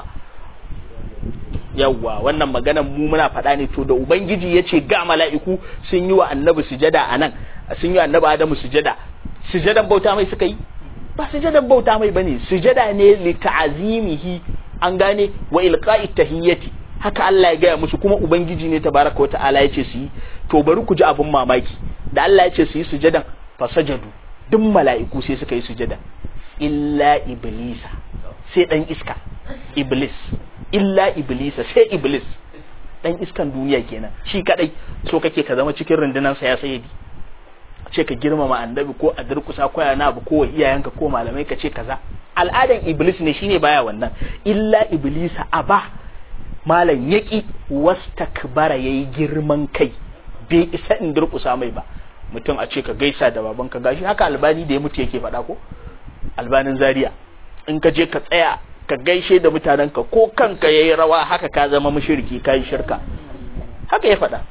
yawwa wannan maganan mu muna faɗa ne to da ubangiji ya ce ga mala'iku sun yi wa annabi sujada a nan sun yi wa annabi adamu sujada sujadan bauta mai suka yi ba sujadan bauta mai bane sujada ne li ta'azimihi an gane wa ilqa'i tahiyyati haka Allah ya gaya musu kuma ubangiji ne tabaraka wa ta'ala ya ce su yi to bari ku ji abin mamaki da Allah ya ce su yi sujadan fasajadu duk mala'iku sai suka yi sujada illa iblisa sai dan iska iblis illa iblisa sai iblis dan iskan duniya kenan shi kadai so kake ka zama cikin rundunar sa ya sayyidi ce ka girmama annabi ko a durkusa ko yana abu ko iyayenka ko malamai ka ce kaza al'adan iblis ne shine baya wannan illa iblisa aba malam yaki wastakbara yayi girman kai bai isa in durkusa mai ba mutum a ce ka gaisa da babanka gashi haka albani da ya mutu yake faɗa ko albanin zaria in ka je ka tsaya ka gaishe da mutanenka ko kanka yayi rawa haka ka zama mushriki kai shirka haka ya faɗa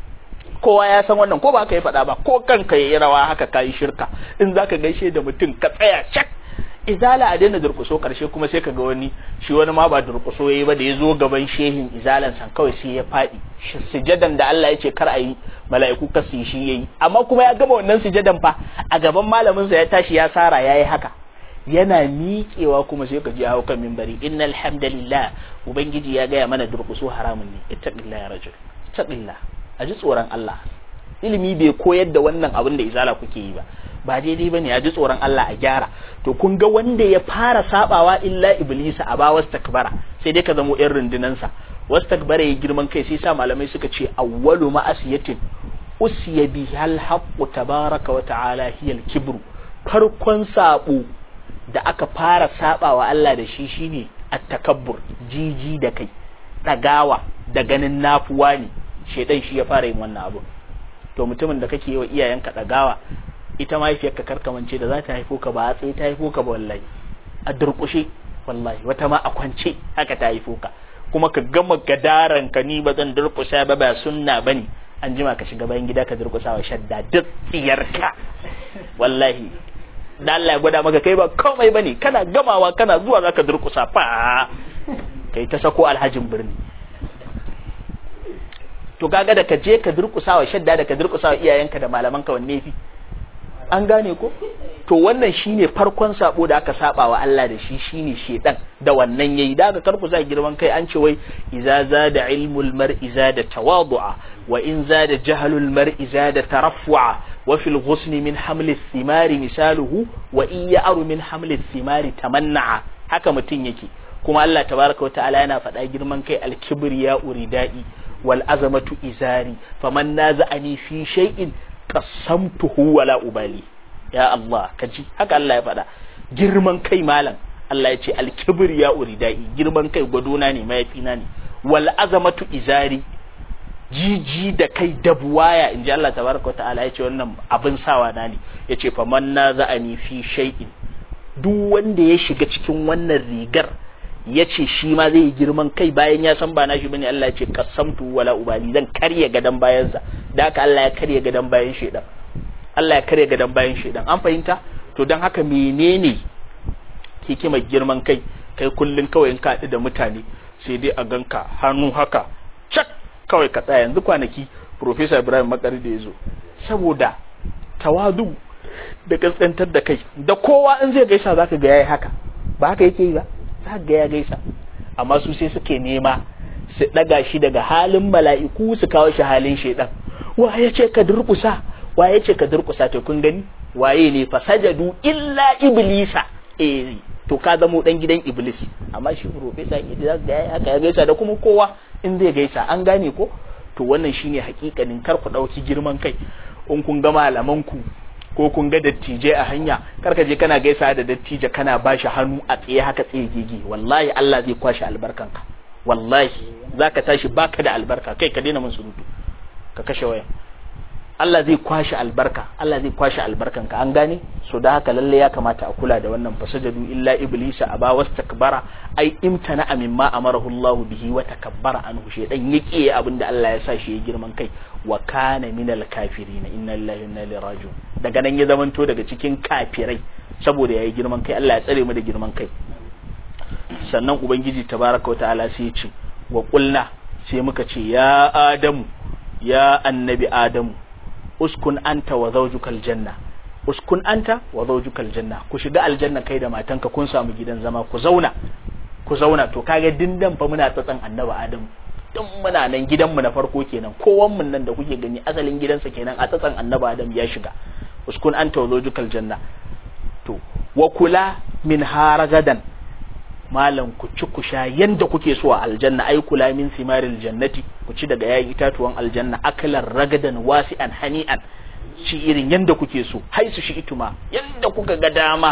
kowa ya san wannan ko ba haka ya faɗa ba ko kanka yayi rawa haka kai shirka in zaka gaishe da mutum ka tsaya cak izala a daina durkuso karshe kuma sai ka ga wani shi wani ma ba durkuso yayi ba da ya zo gaban shehin izalan san kawai sai ya faɗi sujadan da Allah ya ce kar a yi mala'iku ka su shi yayi amma kuma ya gama wannan sujadan fa a gaban malamin sa ya tashi ya sara yayi haka yana miƙewa kuma sai ka ji hawo kan minbari innal hamdalillah ubangiji ya gaya mana durkuso haramun ne ittaqillah ya rajul ittaqillah a ji tsoron Allah ilimi bai koyar da wannan abin da izala kuke yi ba ba daidai bane a ji tsoron Allah a gyara to kun ga wanda ya fara sabawa illa iblisa a ba wastakbara sai dai ka zamo yan rundunansa wastakbara ya girman kai sai sa malamai suka ce awwalu ma'asiyatin usiya bihal haqqu tabaraka wa ta'ala hiya al-kibru farkon sabo da aka fara sabawa Allah da shi shine at-takabbur jiji da kai dagawa da ganin nafuwa ne shedan shi ya fara yin wannan abu to mutumin da kake yi wa iyayenka dagawa ita mahaifiyarka karkamance da za ta haifo ka ba a tsaye ta haifo ka ba wallahi a durkushe wallahi wata ma a kwance haka ta haifo ka kuma ka gama gadaran ka ni ba zan durkusa ba ba sunna bane an jima ka shiga bayan gida ka durkusa wa shadda duk tsiyarka wallahi da Allah ya gwada maka kai ba komai bane kana gamawa kana zuwa zaka durkusa fa kai ta sako alhajin birni to kaga da ka je ka durkusa wa shadda da ka durkusa wa iyayenka da malamanka wanne fi an gane ko to wannan shine farkon sabo da aka saba wa Allah da shi shine shedan da wannan yayi da ka karku za girman kai an ce wai iza zada ilmul mar'i zada tawadu'a wa in zada jahlul mar'i zada taraffu'a wa fil ghusn min hamli thimari misaluhu wa in ya'ru min hamli thimari tamanna'a haka mutun yake kuma Allah tabaraka wa ta'ala yana faɗa girman kai al-kibriya uridai wal azamatu izari faman naza'ani fi shay'in qasamtuhu wala ubali ya Allah kaji haka Allah ya faɗa girman kai malam Allah ya ce al-kibr ya uridai girman kai gwadona ne mayafina ne wal azamatu izari jiji da kai dabuwaya in ji Allah tabaraka ta'ala ya ce wannan abin sawa na ne ya ce faman naza'ani fi shay'in duk wanda ya shiga cikin wannan rigar ya ce shi ma zai yi girman kai bayan ya san ba na shi bane Allah ya ce kasamtu wala ubali zan karya gadan bayansa da haka Allah ya karya gadan bayan shedan Allah ya karya gadan bayan shedan an fahimta to dan haka menene hikimar girman kai kai kullun kawai in ka da mutane sai dai a ganka hannu haka cak kawai ka tsaya yanzu kwanaki Professor Ibrahim Makari da yazo saboda tawadu da kaskantar da kai da kowa in zai gaisa zaka ga yayi haka ba haka yake yi ba za ga ya gaisa amma su sai suke nema su daga shi daga halin mala'iku su kawo shi halin shaidan waye ce ka durkusa waye ce ka durkusa to kun gani waye ne fasajadu illa iblisa eh to ka zamo dan gidan iblis amma shi professor ne da ga ya haka ya gaisa da kuma kowa in zai gaisa an gane ko to wannan shine hakikanin kar ku dauki girman kai in kun ga malaman ku ko kun ga dattijai a hanya karka je kana gaisa da dattija kana bashi hannu a tsaye haka tsaye gege wallahi Allah zai kwashe albarkanka wallahi zaka tashi baka da albarka kai ka daina mun surutu ka kashe waya Allah zai kwashi albarka Allah zai kwashi albarkan ka an gane so da haka lalle ya kamata a kula da wannan fasajadu illa iblisa aba wastakbara ai imtana mimma amarahu Allah bihi wa takabbara anhu shedan yake abinda Allah ya sa shi ya girman kai wa kana minal kafirin inna lillahi wa inna ilaihi raji'un daga nan ya zamanto daga cikin kafirai saboda yayi girman kai Allah ya tsare mu da girman kai sannan ubangiji tabaraka wa ta'ala sai ya ce wa qulna sai muka ce ya adamu ya annabi adamu uskun anta wa zawjukal janna uskun anta wa zawjukal janna ku shiga aljanna kai da matanka kun samu gidan zama ku zauna ku zauna to kaga dindan fa muna tsatsan annabi adamu dan muna nan gidanmu na farko kenan kowan mun nan da kuke gani asalin gidansa kenan a tsatsan annabi adamu ya shiga uskun anta wa zawjukal janna to wa kula min haragadan malam ku ci ku sha yanda kuke so a aljanna ai kula min simaril jannati ku ci daga yayin itatuwan aljanna akalan ragadan wasi'an hani'an ci irin yanda kuke so haisu shi ituma yanda kuka ga dama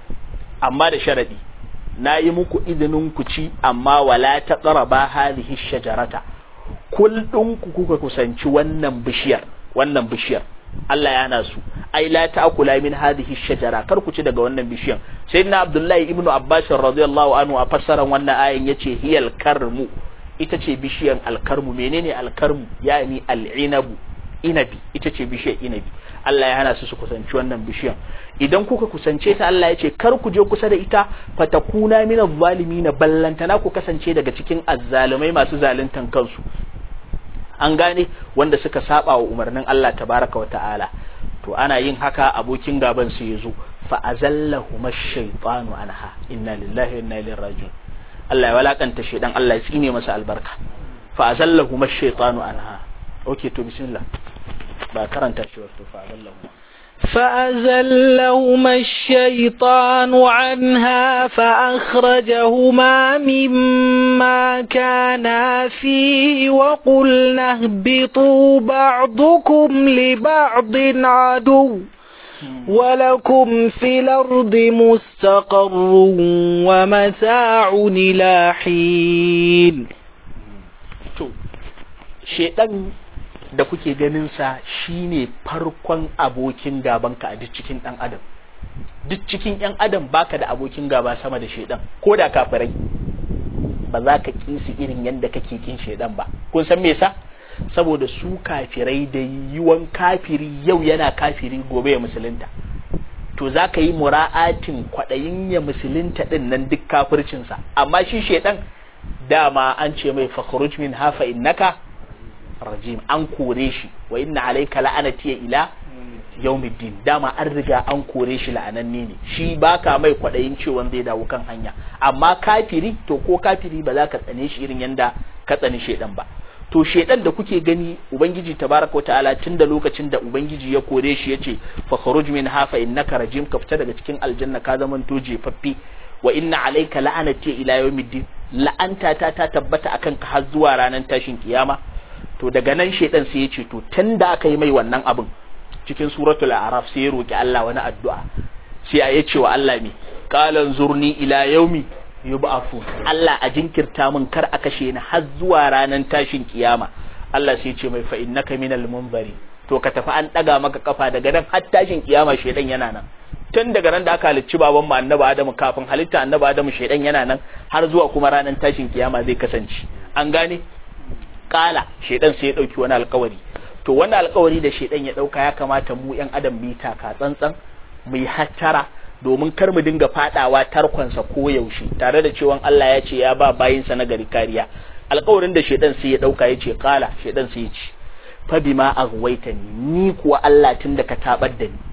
amma da sharadi na yi muku izinin ku ci amma wala ta qaraba hadhihi shajarata kullun ku kuka kusanci wannan bishiyar wannan bishiyar Allah ya hana su ai la ta'kula min hadhihi shajara kar ku ci daga wannan bishiyan sayyidina abdullahi ibnu abbas radiyallahu anhu a fassaran wannan ayin yace hiyal karmu ita ce bishiyan alkarmu menene alkarmu yani al'inabu inabi ita ce bishiyar inabi Allah ya hana su su kusanci wannan bishiyan idan kuka kusance ta Allah ya ce kar ku je kusa da ita fatakuna min adh-dhalimin ballantana ku kasance daga cikin azzalumai masu zaluntan kansu an gane wanda suka saba wa umarnin Allah tabaraka wa ta'ala to ana yin haka abokin gaban su yazo fa azallahu mash-shaytanu anha inna lillahi wa inna ilaihi raji'un Allah ya walakanta shedan Allah ya tsine masa albarka fa azallahu mash-shaytanu anha okay to bismillah ba karanta shi wato fa azallahu فأزلهما الشيطان عنها فأخرجهما مما كانا فيه وقلنا اهبطوا بعضكم لبعض عدو ولكم في الأرض مستقر ومتاع إلى حين شيطان da kuke ganinsa shine farkon abokin gabanka a duk cikin ɗan adam duk cikin ‘yan adam baka da abokin gaba sama da shaidan ko da kafirai ba za ka ƙi su irin yadda kake ƙin shaidan ba kun san me yasa saboda su kafirai da yiwon kafiri yau yana kafiri gobe ya musulunta to za ka yi mura'atin kwaɗayin ya musulunta ɗin nan duk kafircinsa amma shi shaidan dama an ce mai fakhruj min hafa innaka rajim an kore shi wa inna alayka la'anati ila yawmiddin dama an riga an kore shi la'ananne ne shi baka mai kwadayin cewa zai dawo kan hanya amma kafiri to ko kafiri ba za ka tsane shi irin yanda ka tsani shedan ba to shedan da kuke gani ubangiji tabaraka ta'ala tun da lokacin da ubangiji ya kore shi yace fa kharuj min hafa innaka rajim ka fita daga cikin aljanna ka zaman to jefaffe wa inna alayka la'anati ila yawmiddin la'anta ta ta tabbata akan ka har zuwa ranar tashin kiyama to daga nan shedan sai ya ce to tun da aka yi mai wannan abin cikin suratul araf sai ya roki Allah wani addu'a sai ya ce wa Allah me qalan zurni ila yaumi yub'afu Allah a jinkirta min kar a kashe ni har zuwa ranar tashin kiyama Allah sai ya ce mai fa innaka minal munzari to ka tafi an daga maka kafa daga nan har tashin kiyama shedan yana nan tun daga ran da aka halicci baban mu annabi Adamu kafin halitta annabi Adamu shedan yana nan har zuwa kuma ranar tashin kiyama zai kasance an gane kala shedan sai ya dauki wani alkawari to wannan alkawari da shedan ya dauka ya kamata mu yan adam bi taka tsantsan mu yi hattara domin kar mu dinga fadawa tarkonsa ko yaushe tare da cewa Allah ya ce ya ba bayinsa na gari kariya alkawarin da shedan sai ya dauka ya ce kala shedan sai ya ce fa bima aghwaytani ni kuwa Allah tun da ka tabar da ni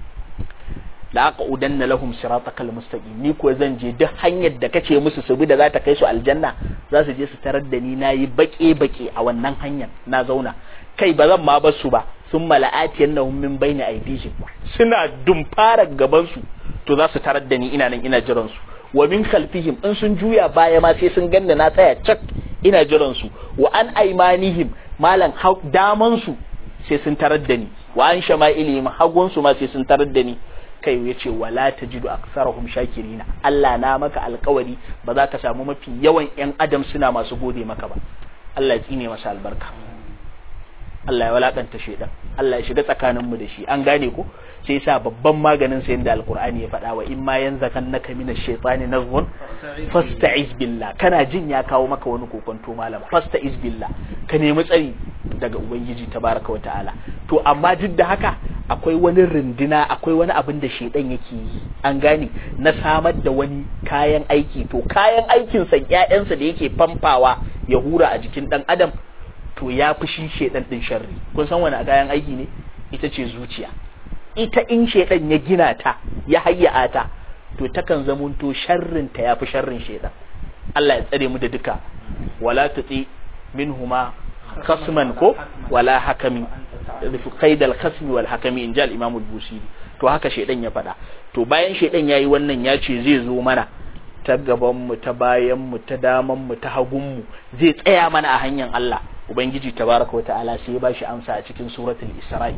la aqudanna lahum siratakal mustaqim ni ko zan je duk hanyar da kace musu su bi da za ta kai su aljanna za su je su tarar da ni nayi bake bake a wannan hanyar na zauna kai ba zan ma bar su ba sun mala'ati annahum min bayni aydihim suna dumfara gaban su to za su tarar da ni ina nan ina jiran su wa min khalfihim in sun juya baya ma sai sun ganna na tsaya cak ina jiran su wa an aymanihim malan daman su sai sun tarar da ni wa an shama'ilihim hagun su ma sai sun tarar da ni kai ya ce wala ta jidu aksarahum shakirina Allah na maka alkawari ba za ka samu mafi yawan yan adam suna masu gode maka ba Allah ya tsine masa albarka Allah ya walakanta shedan Allah ya shiga tsakanin mu da shi an gane ko sai sa babban maganin sa yanda alqur'ani ya faɗa wa in ma yanzakannaka minash shaitani nazghun fasta'iz billah kana jin ya kawo maka wani kokonto malam fasta'iz billah ka nemi tsari daga ubangiji tabaraka wa ta'ala to amma duk da haka akwai wani rindina akwai wani abin da shedan yake yi an gane na samar da wani kayan aiki to kayan aikin sa ƴaƴansa da yake famfawa ya hura a jikin dan adam to ya fi shi shedan din sharri kun san wani kayan aiki ne ita ce zuciya ita in shedan ya gina ta ya hayya ta to takan zamunto sharrin ta yafi sharrin shedan Allah ya tsare mu da duka wala tuti minhuma khasman ko wala hakami fi qaidal khasmi wal hakami inja al imam al busiri to haka shedan ya faɗa to bayan shedan yayi wannan ya ce zai zo mana ta gaban mu ta bayan mu ta daman mu ta hagun mu zai tsaya mana a hanyar Allah ubangiji tabaraka wa ta'ala sai ya bashi amsa a cikin suratul isra'i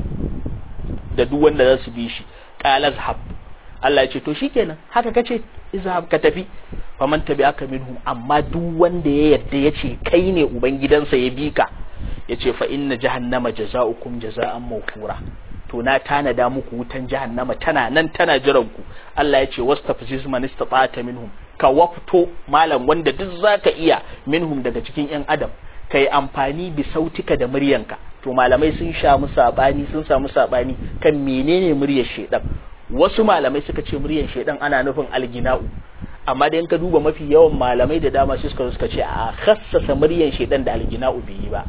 da duk wanda za su bi shi qala zhab Allah ya ce to shikenan haka kace izhab ka tafi faman tabi'aka minhum amma duk wanda ya yarda ya ce kai ne ubangidansa ya bi ka ya ce fa inna jahannama jaza'ukum jaza'an mawfura to na tanada muku wutan jahannama tana nan tana jiran ku Allah ya ce wastafziz man istata'ta minhum ka wafto malam wanda duk zaka iya minhum daga cikin yan adam kai amfani bi sautika da muryanka to malamai sun samu sabani sun samu sabani kan menene muryar shedan wasu malamai suka ce muryar shedan ana nufin algina'u amma da in ka duba mafi yawan malamai da dama shi suka suka ce a khassasa muryar shedan da algina'u bai yi ba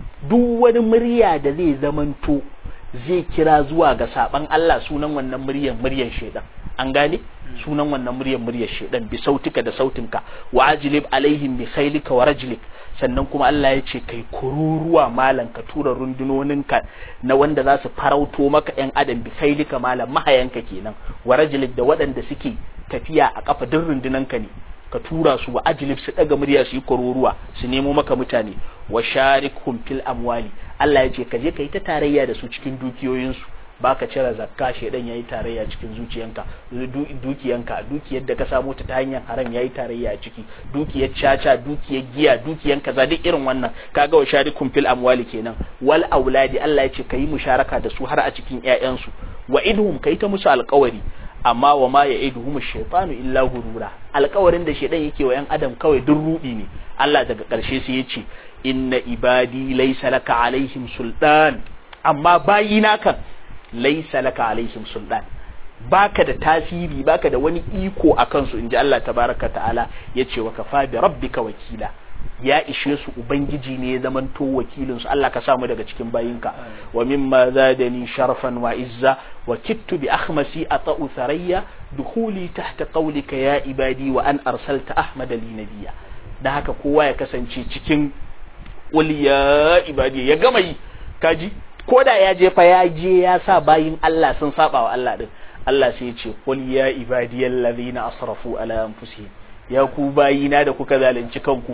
duk wani murya da zai zamanto zai kira zuwa ga saban Allah sunan wannan muryar muryar shedan an gane sunan wannan muryar muryar shedan bi sautika da sautinka wa ajlib alaihim bi khailika wa rajlik sannan kuma Allah ya ce kai kururuwa malam ka tura rundunoninka na wanda za su farauto maka yan adam bi khailika malam mahayanka kenan wa rajlik da waɗanda suke tafiya a kafa duk rundunanka ne ka tura su wa ajlib su daga murya su yi kururuwa su nemo maka mutane wa sharikhum fil amwali Allah ya ce ka je ka yi ta tarayya da su cikin dukiyoyinsu baka cire zakka shedan yayi tarayya cikin zuciyanka dukiyanka dukiyar da ka samu ta hanyar haram yayi tarayya a ciki dukiyar caca dukiyar giya dukiyan kaza duk irin wannan kaga wa sharikum fil amwali kenan wal auladi Allah ya ce kayi musharaka da su har a cikin ƴaƴansu wa idhum kai ta musu alƙawari amma wa ma ya'iduhum ash-shaytanu illa gurura alƙawarin da shedan yake wa ƴan adam kawai duk rudi ne Allah daga ƙarshe sai ya ce inna ibadi laysa laka alaihim sultan amma bayina kan laisa laka alaihim sultan baka da tasiri baka da wani iko a kansu inji Allah tabaraka ta'ala yace wa kafa bi rabbika wakila ya ishe su ubangiji ne ya zamanto wakilin su Allah ka samu daga cikin bayinka wa mimma zadani sharafan wa izza wa kittu bi akhmasi ata'u tharayya dukhuli tahta qawlika ya ibadi wa an arsalta ahmada li nabiyya da haka kowa ya kasance cikin qul ya ibadi ya gama yi kaji ko da ya je fa ya je ya sa bayin Allah sun saba wa Allah din Allah sai ya ce qul ya ibadiyal ladhina asrafu ala anfusihim ya ku bayina da kuka zalunci kanku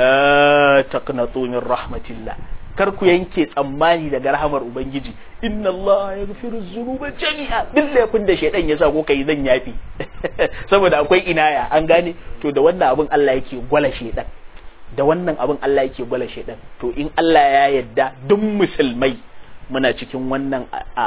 la taqnatu min rahmatillah kar ku yanke tsammani daga rahamar ubangiji inna Allah yaghfiru dhunuba jami'a duk laifin da shaydan ya sa ko kai zan yafi saboda akwai inaya an gane to da wannan abin Allah yake gwala shaydan da wannan abin Allah yake gwala shaydan to in Allah ya yadda duk musulmai muna cikin wannan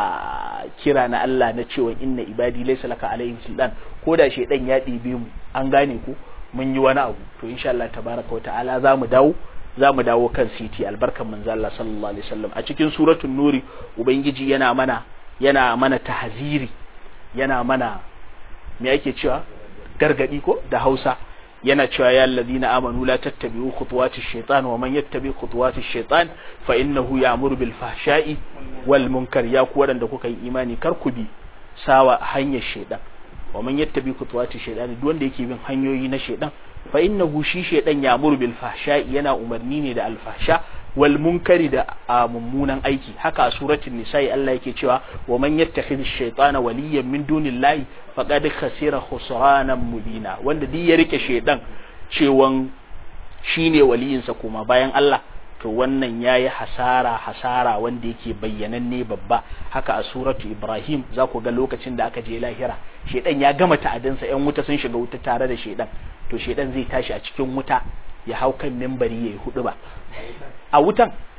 a kira na Allah na cewa inna ibadi laysa laka alaihim sultan ko da shedan ya ɗebe mu an gane ko mun yi wani abu to insha Allah tabaraka wata'ala za mu dawo za mu dawo kan siti albarkan manzo Allah sallallahu alaihi wasallam a cikin suratul nuri ubangiji yana mana yana mana tahziri yana mana me ake cewa gargadi ko da Hausa yana cewa ya allazina amanu la tattabi'u khutuwati shaitan wa man yattabi khutuwati shaitan fa innahu ya'muru bil fahsha'i wal munkar ya ku wadanda kuka yi imani kar ku bi sawa hanyar shaitan wa man yattabi khutuwati shaitan duk wanda yake bin hanyoyi na shaitan fa innahu shi shaitan ya'muru bil fahsha'i yana umarni ne da al fahsha wal munkari da mummunan aiki haka a suratul nisa'i Allah yake cewa wa man yattakhidh ash-shaytana waliyan min dunillahi faqad khasira khusranan mubina wanda duk ya rike shaydan cewan shine waliyinsa kuma bayan Allah to wannan yayi hasara hasara wanda yake bayyananne babba haka a suratu Ibrahim za ku ga lokacin da aka je lahira shaydan ya gama ta'adinsa yan wuta sun shiga wuta tare da shaydan to shaydan zai tashi a cikin wuta ya hau kan mimbari yayi hudu ba a wutan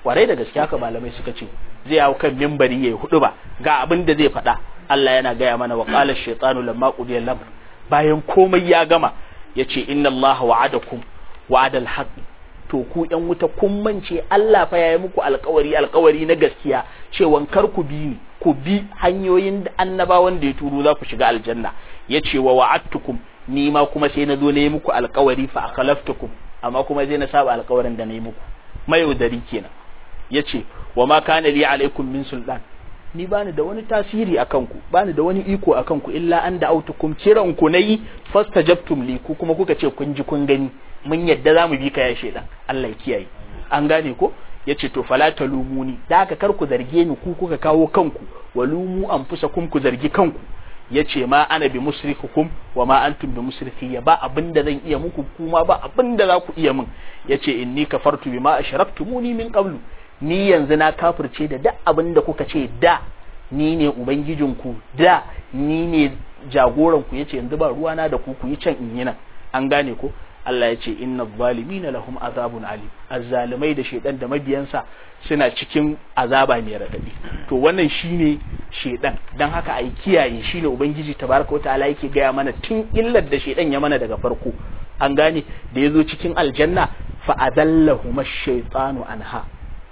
kwarai da gaske haka malamai suka ce zai hau kan mimbari yayi hudu ba ga abin da zai faɗa Allah yana gaya mana wa qala ash-shaytanu lamma qudiya al-amr bayan komai ya gama yace inna Allah wa'adakum wa'adal haqq to ku yan wuta kun mance Allah fa yayi muku alƙawari alƙawari na gaskiya cewa kar ku bi ni ku bi hanyoyin da annabawan da ya turo za ku shiga aljanna yace wa wa'adtukum ni ma kuma sai na zo na yi muku alƙawari fa akhlaftukum amma kuma zai na saba alƙawarin da na yi muku mayaudari kenan yace wa ma kana li alaikum min sultan ni bani da wani tasiri akan ku bani da wani iko akan ku illa an da autukum kiran ku nayi fastajabtum li ku kuma kuka ce kun ji kun gani mun yadda za mu bi ka ya shedan Allah ya kiyaye an gane ko yace to fala talumuni da haka kar ku zarge ni ku kuka kawo kanku walumu anfusakum ku zargi kanku yace ma ana bi musrikukum wa ma antum bi musrikiyya ba abinda zan iya muku kuma ba abinda za ku iya min yace inni kafartu bima ashraktumuni min qablu ni yanzu na kafirce da duk abinda kuka ce da ni ne ubangijinku da ni ne jagoranku yace yanzu ba ruwana da ku ku yi can in yi nan an gane ko Allah ya ce inna zalimina lahum azabun alim azzalimai da shedan da mabiyansa suna cikin azaba mai radadi to wannan shine shedan dan haka ai kiyaye shine ubangiji tabaraka wataala yake gaya mana tun illar da shedan ya mana daga farko an gane da yazo cikin aljanna fa adallahu ash-shaytanu anha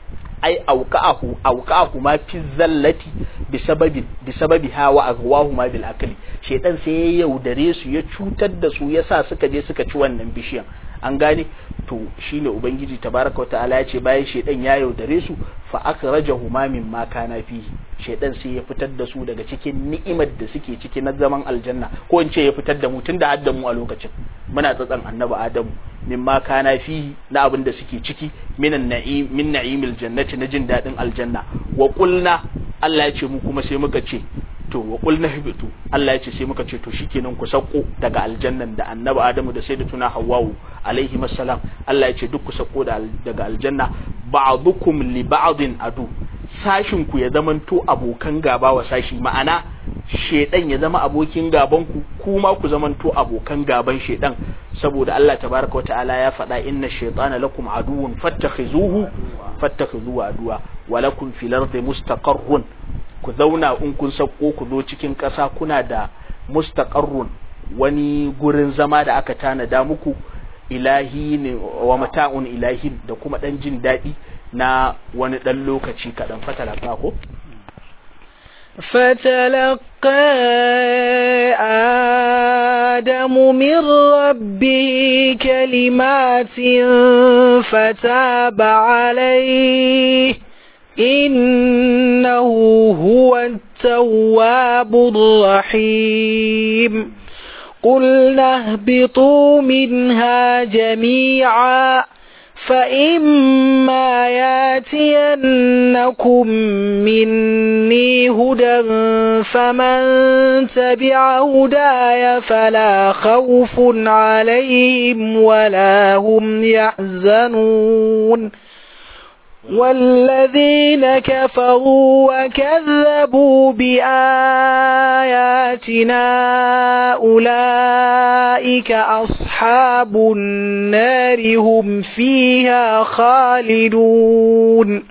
ai auqa'ahu auqa'ahu ma fi zallati bisababi bisababi hawa aghwahu ma bil akli shedan sai ya yaudare su ya cutar da su yasa suka je suka ci wannan bishiyan an gane to shine ubangiji tabaraka wa ta'ala ya ce bayan shedan ya yaudare su fa akhrajahu ma mimma kana fihi shedan sai ya fitar da su daga cikin ni'imar da suke ciki na zaman aljanna ko in ce ya fitar da mu tunda hadda mu a lokacin muna tsatsan annabi adamu mimma kana fihi na abin da suke ciki minan na'im min na'imil jannati na jin dadin aljanna wa qulna Allah ya ce mu kuma sai muka ce to wa qulna hibitu Allah ya ce sai muka ce to shikenan ku sauko daga aljannan da annabi Adamu da sayyidatuna Hawwa'u alaihi assalam Allah ya ce duk ku sauko daga aljanna ba'dukum li ba'din adu sashin ku ya zamanto abokan gaba wa sashi ma'ana shedan ya zama abokin gaban ku kuma ku zamanto abokan gaban shedan saboda Allah tabaraka wa ta'ala ya faɗa inna shaytana lakum aduwwun fattakhizuhu fattakhizuhu aduwa wa lakum fil ardi mustaqarrun ku zauna in kun sako ku zo cikin ƙasa kuna da mustaqarrun wani gurin zama da aka tanada muku ilahi ne wa mata'un ilahin da kuma dan jin daɗi na wani ɗan lokaci kaɗan fatalaka ko فتلقى آدم من ربه كلمات فتاب عليه إنه هو التواب الرحيم قلنا اهبطوا منها جميعا فإما ياتينكم مني هدى فمن تبع هداي فلا خوف عليهم ولا هم يحزنون والذين كفروا وكذبوا بآياتنا أولئك أصحاب النار هم فيها خالدون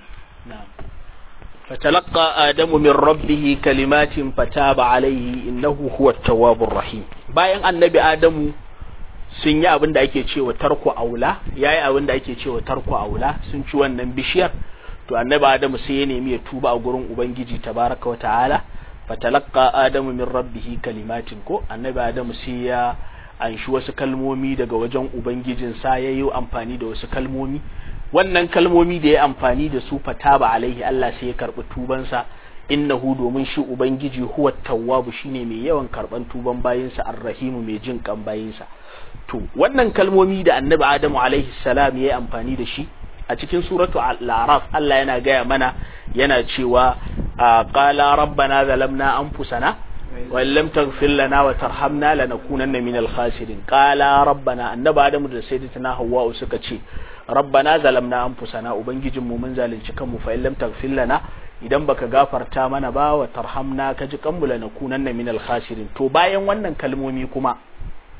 فتلقى آدم من ربه كلمات فتاب عليه إنه هو التواب الرحيم باين النبي آدم sun yi abin da ake cewa tarko aula ya yi abin da ake cewa tarko aula sun ci wannan bishiyar to annabi adamu sai ya nemi ya tuba a gurin ubangiji tabaraka wa ta'ala fatalaqqa adamu min rabbih kalimatin ko annabi adamu sai ya anshi wasu kalmomi daga wajen ubangijin sa ya yi amfani da wasu kalmomi wannan kalmomi da ya amfani da su fataba alaihi Allah sai ya karbi tubansa innahu domin shi ubangiji huwa tawwabu shine mai yawan karban tuban bayinsa arrahimu mai jin kan bayinsa to wannan kalmomi da annabi adamu alaihi salam ya yi amfani da shi a cikin suratu al-araf Allah yana gaya mana yana cewa qala rabbana zalamna anfusana wa lam taghfir lana wa tarhamna lanakunanna minal khasirin qala rabbana annabi adamu da sayyidatina hawwa suka ce rabbana zalamna anfusana ubangijin mu mun zalunci kanmu fa lam taghfir lana idan baka gafarta mana ba wa tarhamna ka ji kanmu lanakunanna minal khasirin to bayan wannan kalmomi kuma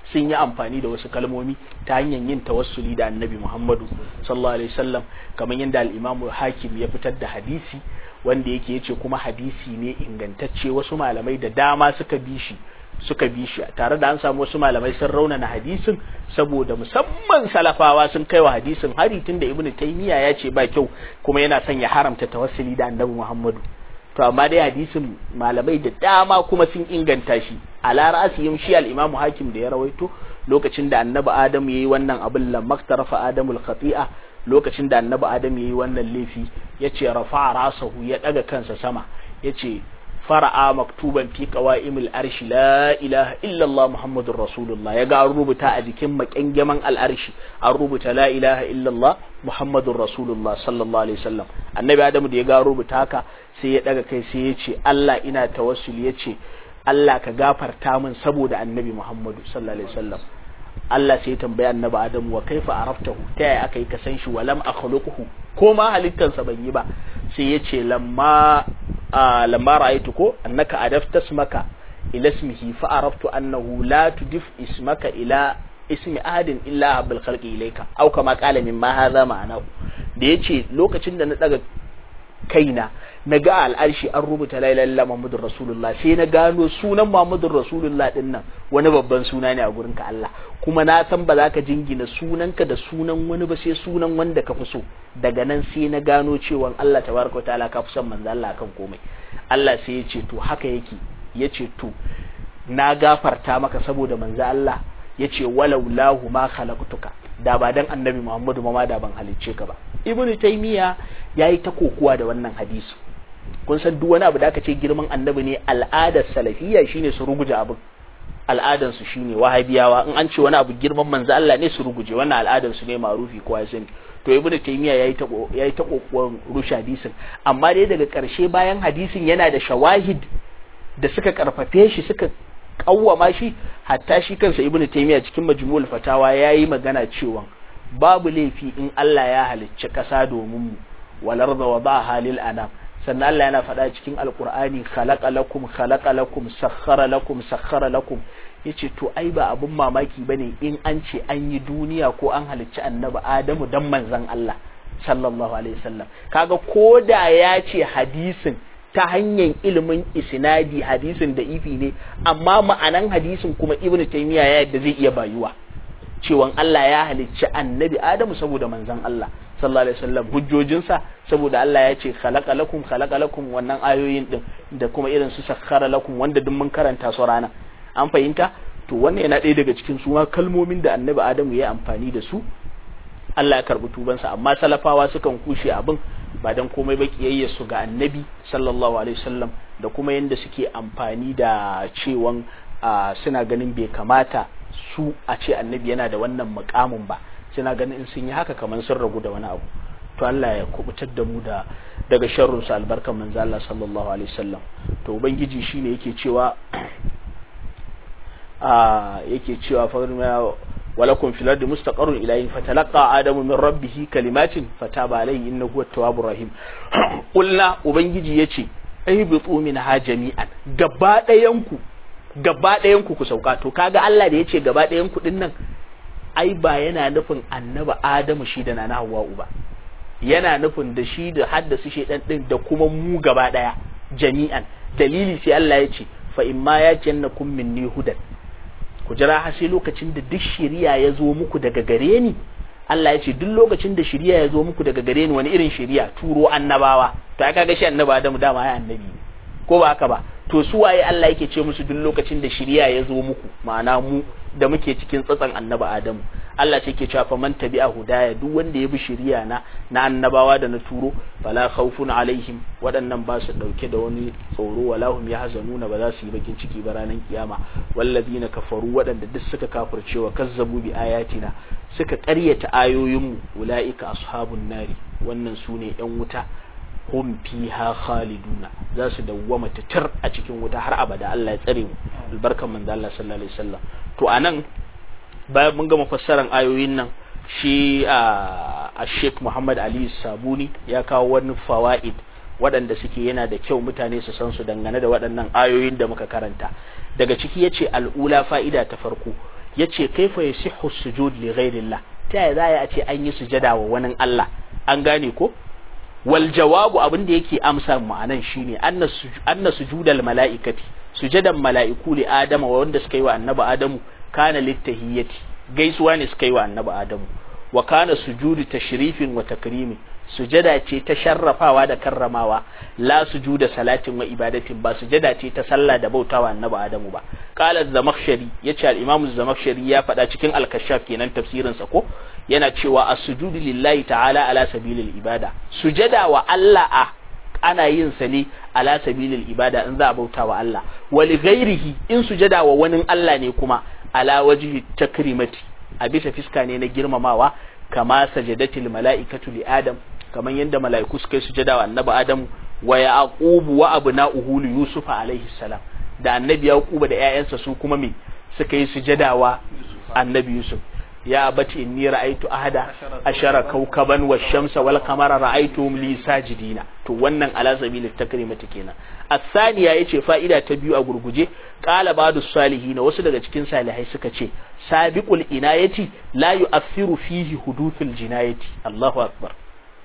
sun yi amfani da wasu kalmomi ta hanyar yin tawassuli da annabi Muhammadu sallallahu alaihi wasallam kamar yadda al-Imam Hakim ya fitar da hadisi wanda yake yace kuma hadisi ne ingantacce wasu malamai da dama suka bi shi suka bi shi tare da an samu wasu malamai sun raunana hadisin saboda musamman salafawa sun kaiwa hadisin hari tunda Ibn Taymiyyah ya ce ba kyau kuma yana son ya haramta tawassuli da annabi Muhammadu to amma dai hadisin malamai da dama kuma sun inganta shi ala ra'asihim shi al-imamu hakim da ya rawaito lokacin da annabi adam yayi wannan abin lam maktarafa adamul khati'a lokacin da annabi adam yayi wannan laifi yace rafa'a rasahu ya daga kansa sama yace fara'a maktuban fi qawaimil arshi la ilaha illa Allah muhammadur rasulullah ya ga an rubuta a jikin makyangeman al'arshi an rubuta la ilaha illa Allah muhammadur rasulullah sallallahu alaihi wasallam annabi adamu da ya ga rubuta haka sai ya daga kai sai ya ce Allah ina tawassul ya ce Allah ka gafarta min saboda annabi muhammadu sallallahu alaihi wasallam Allah sai ya tambaya annabi adamu wa kaifa araftahu ta yaya aka yi ka san shi walam akhluquhu ko ma halittansa ban yi ba sai ya ce lamma lamma ra'aytu ko annaka adafta ismaka ila ismihi fa araftu annahu la tudif ismaka ila ismi ahadin illa habal khalqi ilayka aw kama qala mimma hadha ma'anahu da yace lokacin da na daga kaina na ga al'arshi an rubuta la ilaha illallah muhammadur rasulullah sai na gano sunan muhammadur rasulullah din nan wani babban suna ne a gurin ka Allah kuma na san ba za ka jingina sunanka da sunan wani ba sai sunan wanda ka fi so daga nan sai na gano cewa Allah tabaraka wa ta'ala ka fi son manzo Allah kan komai Allah sai ya ce to haka yake ya ce to na gafarta maka saboda manzo Allah ya ce walau lahu ma khalaqtuka da ba dan annabi Muhammadu ma da ban halicce ka ba ibn taymiya yayi ta kokuwa da wannan hadisi kun san duk wani abu da aka ce girman annabi ne al'adar salafiyya shine su ruguje abin al'adan su shine wahabiyawa in an ce wani abu girman manzo Allah ne su ruguje wannan al'adan su ne marufi ko ya sani to ibn taymiya yayi ta yayi ta kokuwan rushe hadisin amma dai daga karshe bayan hadisin yana da shawahid da suka karfafe shi suka kawwama shi hatta shi kansa ibnu taymiya cikin majmu'ul fatawa yayi magana cewa babu laifi in Allah ya halicci ƙasa domin mu walar da wadaha lil anam sannan Allah yana faɗa cikin alqur'ani khalaqa lakum khalaqa lakum sakhkhara lakum sakhkhara lakum yace to ai ba abun mamaki bane in an ce an yi duniya ko an halicci annabi Adamu dan manzon Allah sallallahu alaihi wasallam kaga koda ya ce hadisin ta hanyar ilimin isnadi hadisin da ifi ne amma ma'anan hadisin kuma ibnu taymiya ya yadda zai iya bayuwa cewan Allah ya halicci annabi Adamu saboda manzon Allah sallallahu alaihi wasallam hujjojinsa saboda Allah ya ce khalaqa lakum khalaqa lakum wannan ayoyin din da kuma irin su sakhara lakum wanda duk mun karanta su rana an fahimta to wannan yana ɗaya daga cikin su ma kalmomin da annabi Adamu ya amfani da su Allah ya karbi tubansa amma salafawa sukan kushe abin ba dan komai ba kiyayya su ga annabi sallallahu alaihi wasallam da kuma yanda suke amfani da cewan suna ganin bai kamata su a ce annabi yana da wannan mukamin ba suna ganin in sun yi haka kamar sun ragu da wani abu to Allah ya kubutar da mu da daga sharrun sa albarkan manzo Allah sallallahu alaihi wasallam to ubangiji shine yake cewa a yake cewa fa ولكم في الأرض مستقر إليه فتلقى آدم من ربه كلمات فتاب عليه إنه هو التواب الرحيم قلنا وبنجي يتي اهبطوا منها جميعا gaba ɗayanku gaba ɗayanku ku sauka to kaga Allah da yace gaba ɗayanku din nan ai ba yana nufin annaba Adamu shi da nana Hawwa ba yana nufin da shi da haddasa shedan din da kuma mu gaba ɗaya jami'an dalili sai Allah ya ce fa imma ya jannakum minni hudan ku jira har sai lokacin da duk shiriya ya zo muku daga gare ni Allah ya ce duk lokacin da shiriya ya zo muku daga gare ni wani irin shiriya turo annabawa to ai kaga shi annaba Adamu dama ya annabi ko ba haka ba to su waye Allah yake ce musu duk lokacin da shiriya ya zo muku ma'ana mu da muke cikin tsatsan annaba Adamu Allah ce ke cewa man tabi'a hudaya duk wanda ya bi shiriya na na annabawa da na turo fala khawfun alaihim waɗannan ba su dauke da wani tsoro wala hum yahzanuna ba za su yi bakin ciki ba ranar kiyama wallazina kafaru waɗanda duk suka kafircewa kazzabu bi ayatina suka ƙaryata ayoyinmu ulaika ashabun nari wannan sune yan wuta hum fiha khaliduna za su dawwama titir a cikin wuta har abada Allah ya tsare mu albarkan manzo Allah sallallahu alaihi wasallam to anan bayan mun gama fassaran ayoyin nan shi a Sheikh Muhammad Ali Sabuni ya kawo wani fawaid waɗanda suke yana da kyau mutane su san su dangane da waɗannan ayoyin da muka karanta daga ciki yace al'ula fa'ida ta farko yace kaifa yasihhu sujud li ghairillah ta yaya za a ce an yi sujada wa wani Allah an gane ko wal jawabu abin da yake amsa ma'anan shine anna sujudal mala'ikati sujadan mala'iku li adama wanda suka yi wa annabi adamu kana littahiyyati gaisuwa ne suka yi wa annabi adamu wa kana sujudu tashrifin wa takrimin sujada ce ta sharrafawa da karramawa la sujuda salatin wa ibadatin ba sujada ce ta sallah da bautawa annabi adamu ba qala zamakhshari yace al-imam zamakhshari ya faɗa cikin al-kashaf kenan tafsirin sa ko yana cewa as-sujudu lillahi ta'ala ala sabilil ibada sujada wa Allah a ana yin sa ne ala sabilil ibada in za a bauta wa Allah wa li ghairihi in sujada wa wani Allah ne kuma ala wajhi takrimati a bisa fiska ne na girmamawa kama sajadatil mala'ikatu li adam kaman yadda mala'iku suka yi sujada wa annabi adam wa yaqubu wa abna'uhu li yusuf alaihi salam da annabi yaquba da ƴaƴansa su kuma me suka yi sujada wa annabi yusuf ya abati inni ra'aytu ahada ashara kawkaban wash-shamsa wal qamara ra'aytuhum li sajidina to wannan ala sabili takrimati kenan as-saniya yace fa'ida ta biyu a gurguje qala ba'du salihin wasu daga cikin salihai suka ce sabiqul inayati la yu'athiru fihi huduthul jinayati Allahu akbar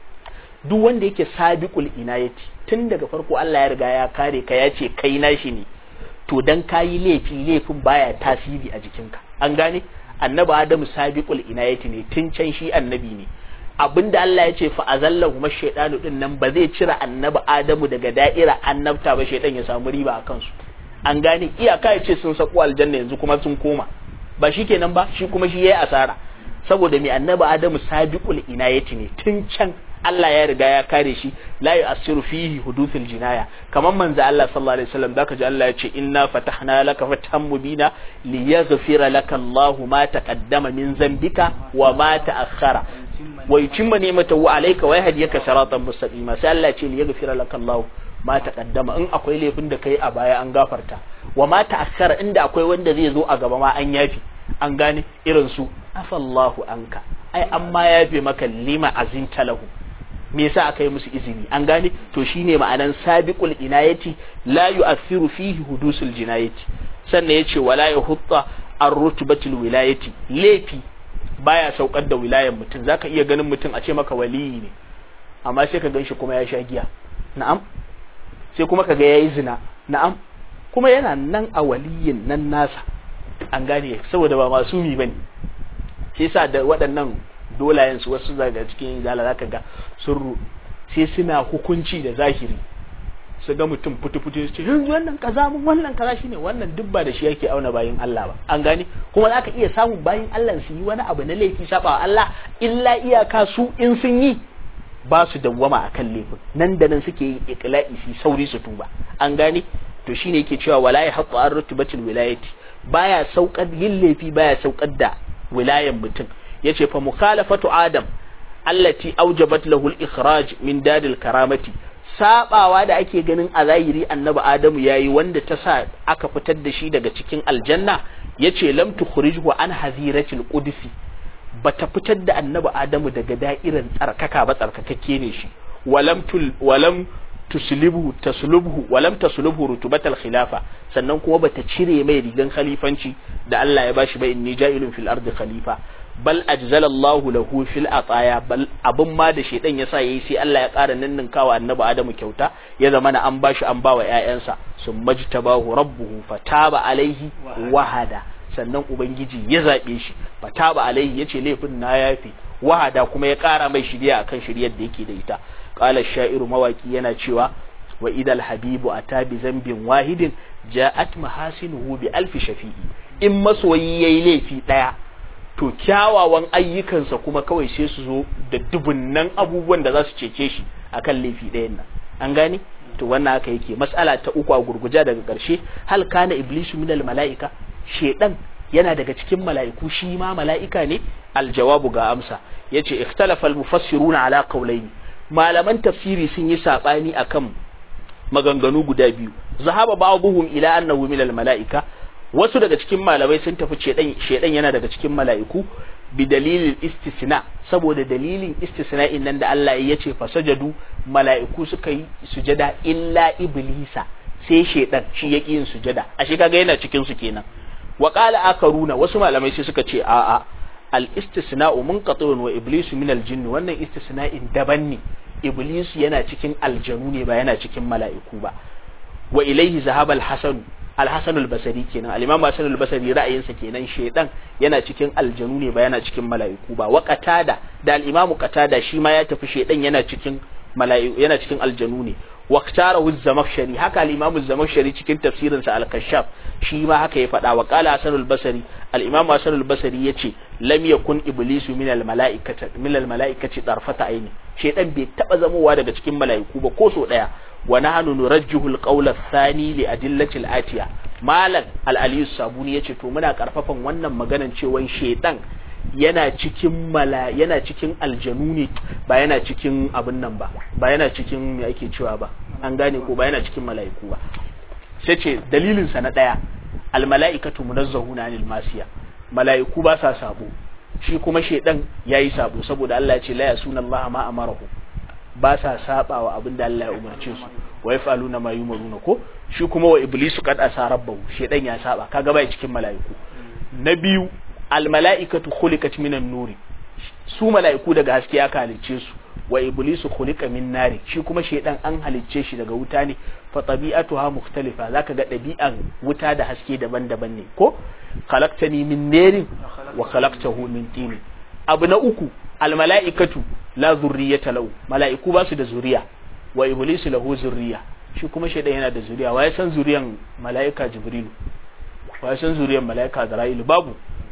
duk wanda yake sabiqul inayati tun daga farko Allah ya riga ya kare ka ya ce kai nashi ne to dan kayi laifi laifin baya tasiri a jikinka an gane annabi adamu sabiqul inayati ne tun can shi annabi ne abinda Allah ya ce fa azallahu mashaytanu din nan ba zai cira annabi adamu daga da'ira annabta ba shaytan ya samu riba a kansu an gane iyaka ya ce sun sako aljanna yanzu kuma sun koma ba shi kenan ba shi kuma shi yayi asara saboda mai annabi adamu sabiqul inayati ne tun can Allah ya riga ya kare shi la yu'assiru fihi huduthul jinaya kamar manzo Allah sallallahu alaihi wasallam zaka ji Allah ya ce inna fatahna laka fathan mubina liyaghfira laka Allahu ma taqaddama min zambika wa ma ta'akhkhara wa yutimma ni'matahu alayka wa yahdiyaka siratan mustaqima sai Allah ya ce liyaghfira laka Allahu ma taqaddama in akwai laifin da kai a baya an gafarta wa ma ta'akhkhara inda akwai wanda zai zo a gaba ma an yafi an gane irin su afallahu anka ai amma yafe maka lima azinta lahu me yasa aka yi musu izini an gane to shine ma'anan sabiqul inayati la yu'athiru fihi hudusul jinayati sannan yace wala yahutta ar-rutbatul wilayati laifi baya saukar da wilayan mutum zaka iya ganin mutum a ce maka waliyi ne amma sai ka ganshi kuma ya sha giya na'am sai kuma kaga yayi zina na'am kuma yana nan a waliyin nan nasa an gane saboda ba masumi bane shi yasa da waɗannan dolayen su wasu daga cikin zala zaka ga sun sai suna hukunci da zahiri su ga mutum fitu-fitu su ce yanzu wannan kaza mun wannan kaza shine wannan duk ba da shi yake auna bayin Allah ba an gane kuma zaka iya samun bayin Allah su yi wani abu na laifi saba Allah illa iyaka su in sun yi ba su dawwama akan laifin nan da nan suke yin iqla'i su sauri su tuba an gane to shine yake cewa wala ya haqqu an rutubatul wilayati baya saukar yin laifi baya saukar da wilayan mutum yace fa mukhalafatu adam allati aujabat lahu al-ikhraj min dadil karamati sabawa da ake ganin a zahiri annabi adamu yayi wanda ta sa aka fitar da shi daga cikin aljanna yace lam tukhrijhu an haziratil qudsi bata fitar da annabi adamu daga da'iran tsarkaka ba tsarkakakke ne shi walam tul walam tuslibhu taslubhu walam taslubhu rutubatal khilafa sannan kuma bata cire mai rigan khalifanci da Allah ya bashi ba inni ja'ilun fil ardi khalifa bal ajzalallahu lahu fil ataya bal abun ma da shedan yasa yayi sai Allah ya ƙara ninninkawa annabi Adamu kyauta ya zama na an bashi an bawa ƴaƴansa sun majtabahu rabbuhu fataba alaihi wahada sannan ubangiji ya zabe shi fataba alaihi yace laifin na yafi wahada kuma ya ƙara mai shiriya akan shiriyar da yake da ita qala shairu mawaki yana cewa wa idal habibu ata bi zambin wahidin ja'at mahasinuhu bi alfi shafi'i in masoyi yayi laifi daya to kyawawan ayyukansa kuma kawai sai su zo da dubunnan abubuwan da za su cece shi akan laifi ɗayan nan an gane to wannan haka yake mas'ala ta uku a gurguja daga ƙarshe hal kana iblisu minal mala'ika shedan yana daga cikin mala'iku shi ma mala'ika ne aljawabu ga amsa yace ikhtalafa almufassiruna ala qawlayn malaman tafsiri sun yi sabani akan maganganu guda biyu zahaba ba'dhum ila annahu minal mala'ika wasu daga cikin malamai sun tafi shedan shedan yana daga cikin mala'iku bi dalilin istisna saboda dalilin istisna'in nan da Allah ya ce fasajadu mala'iku suka yi sujada illa iblisa sai shedan shi yaki yin sujada ashe kaga yana cikin su kenan wa qala akaruna wasu malamai sai suka ce a'a al istisna'u munqati'un wa iblisu min al jinn wannan istisna'in daban ne iblis yana cikin aljanu ne ba yana cikin mala'iku ba wa ilaihi zahaba al hasan al hasan al basri kenan al imam hasan al basri ra'ayinsa kenan shedan yana cikin aljanu ne ba yana cikin mala'iku ba wa qatada da al imam qatada shi ma ya tafi shedan yana cikin mala'iku yana cikin aljanu ne واختاره الزمخشري هكا الإمام الزمخشري cikin tafsirin sa al-Kashaf shi ma haka ya faɗa wa qala Hasan al-Basri al-Imam Hasan al-Basri yace lam yakun iblisu min al-mala'ikati min al-mala'ikati darfata aini shedan bai taba zamowa daga cikin mala'iku ba ko so daya wa nahnu nurajjihu al-qawla ath-thani li adillati al-atiya malan al-Ali sabuni yace to muna karfafan wannan maganan cewa shedan yana cikin mala yana cikin aljanu ne ba yana cikin abin nan ba ba yana cikin me ake cewa ba an gane ko ba yana cikin mala'iku ba sai ce dalilin sa na daya al mala'ikatu munazzahuna anil masiya mala'iku ba sa sabo shi kuma shedan yayi sabo saboda Allah ya ce la yasuna Allah ma amarahu ba sa sabawa abin da Allah ya umarce su wa yafaluna ma yumaruna ko shi kuma wa iblisu qad asa rabbahu shedan ya saba kaga bai cikin mala'iku na biyu almala'ikatu khuliqat minan nuri su mala'iku daga haske aka halicce su wa iblisu khuliqa min nari shi kuma shaydan an halicce shi daga wuta ne fa tabi'atuha mukhtalifa zaka ga dabi'an wuta da haske daban-daban ne ko khalaqtani min narin wa khalaqtahu min tin abu na uku almala'ikatu la zurriyata lahu mala'iku ba su da zuriya wa iblisu lahu zurriya shi kuma shaydan yana da zuriya wa ya san zuriyan mala'ika jibrilu wa ya san zuriyan mala'ika azra'ilu babu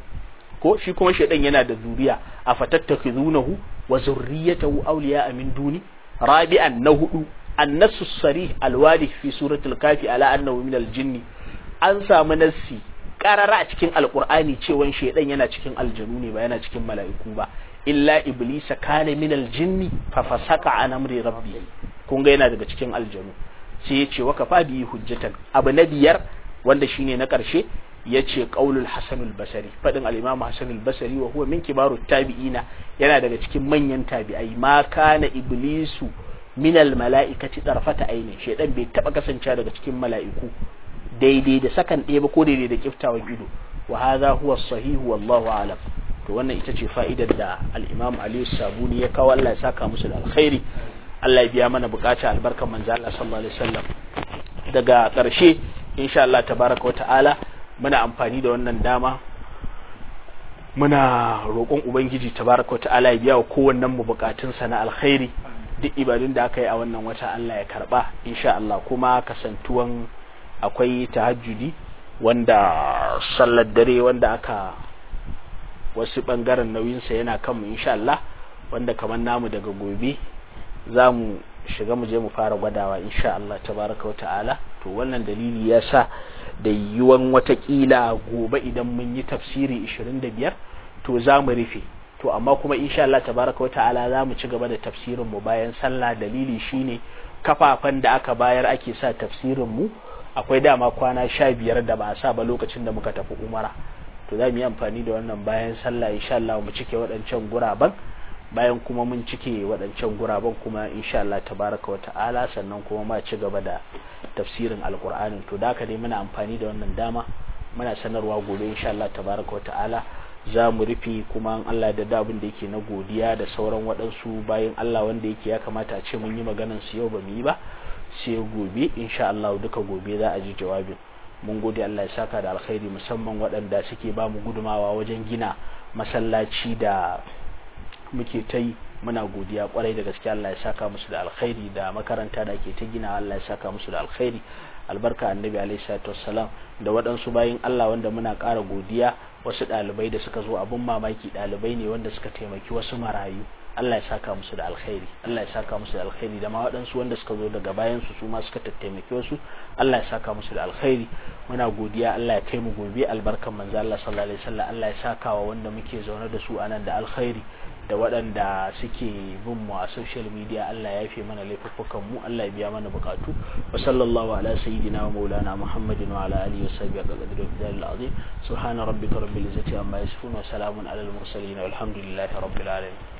ko shi kuma shaidan yana da zuriya a fatattakhizunahu wa zurriyatahu awliya min duni rabi'an na hudu annasu sarih alwadi fi suratul kafi ala annahu min aljinni an samu nassi karara a cikin alqur'ani cewa shaidan yana cikin aljanu ne ba yana cikin mala'iku ba illa iblisa kana min aljinni fa fasaka an amri rabbi kun ga yana daga cikin aljanu sai ya ce wa kafa bi hujjatan abu na biyar wanda shine na karshe yace qaulul hasan al-basri fadin al-imam hasan al-basri wa huwa min kibarut tabi'ina yana daga cikin manyan tabi'ai ma kana iblisu min al-mala'ikati darfata aini shedan bai taba kasancewa daga cikin mala'iku daidai da sakan ɗaya ba ko daidai da kiftawan ido wa hadha huwa sahih wallahu a'lam to wannan ita ce fa'idar da al-imam ali sabuni ya kawo Allah ya saka musu da alkhairi Allah ya biya mana bukata albarkan manzo Allah sallallahu alaihi wasallam daga ƙarshe insha Allah tabaraka wa ta'ala muna amfani da wannan dama muna roƙon ubangiji tabaraka ta'ala ya biya wa kowannen mu bukatunsa na alkhairi duk ibadun da aka yi a wannan wata Allah ya karba insha Allah kuma kasantuwan akwai tahajjudi wanda sallar dare wanda aka wasu bangaren nauyinsa yana kanmu insha Allah wanda kamar namu daga gobe za mu shiga mu je mu fara gwadawa insha Allah tabaraka ta'ala to wannan dalili ya sa da yiwuwan watakila gobe idan mun yi tafsiri 25 to za mu rufe to amma kuma insha Allah tabaraka wa ta'ala za mu ci gaba da tafsirin mu bayan sallah dalili shine kafafan da aka bayar ake sa tafsirin mu akwai dama kwana sha biyar da ba a sa ba lokacin da muka tafi umara to za mu yi amfani da wannan bayan sallah insha Allah mu cike waɗancan guraben bayan kuma mun cike waɗancan guraben kuma insha Allah tabaraka wa ta'ala sannan kuma ma ci gaba da tafsirin alkur'anin to da haka dai muna amfani da wannan dama muna sanarwa gobe insha Allah tabaraka wa ta'ala za mu rufe kuma Allah da dabin da yake na godiya da sauran waɗansu bayan Allah wanda yake ya kamata a ce mun yi maganan su yau ba mu yi ba sai gobe insha Allah duka gobe za a ji jawabin mun gode Allah ya saka da alkhairi musamman waɗanda suke ba mu gudumawa wajen gina masallaci da muke ta yi muna godiya kwarai da gaske Allah ya saka musu da alkhairi da makaranta da ake ta gina Allah ya saka musu da alkhairi albarka annabi alaihi salatu wassalam da waɗansu bayin Allah wanda muna ƙara godiya wasu ɗalibai da suka zo abun mamaki ɗalibai ne wanda suka taimaki wasu marayu Allah ya saka musu da alkhairi Allah ya saka musu da alkhairi da ma waɗansu wanda suka zo daga bayan su su ma suka tattaimaki wasu Allah ya saka musu da alkhairi muna godiya Allah ya kai mu gobe albarkan manzo Allah sallallahu alaihi wasallam Allah ya saka wa wanda muke zaune da su anan da alkhairi da waɗanda suke bin mu a social media Allah ya yafe mana laifuffukan mu Allah ya biya mana bukatu wa sallallahu ala sayyidina wa maulana Muhammadin wa ala alihi wa sahbihi qadri wa bidal azim subhana rabbika rabbil izzati amma yasifun wa salamun ala al mursalin walhamdulillahi rabbil alamin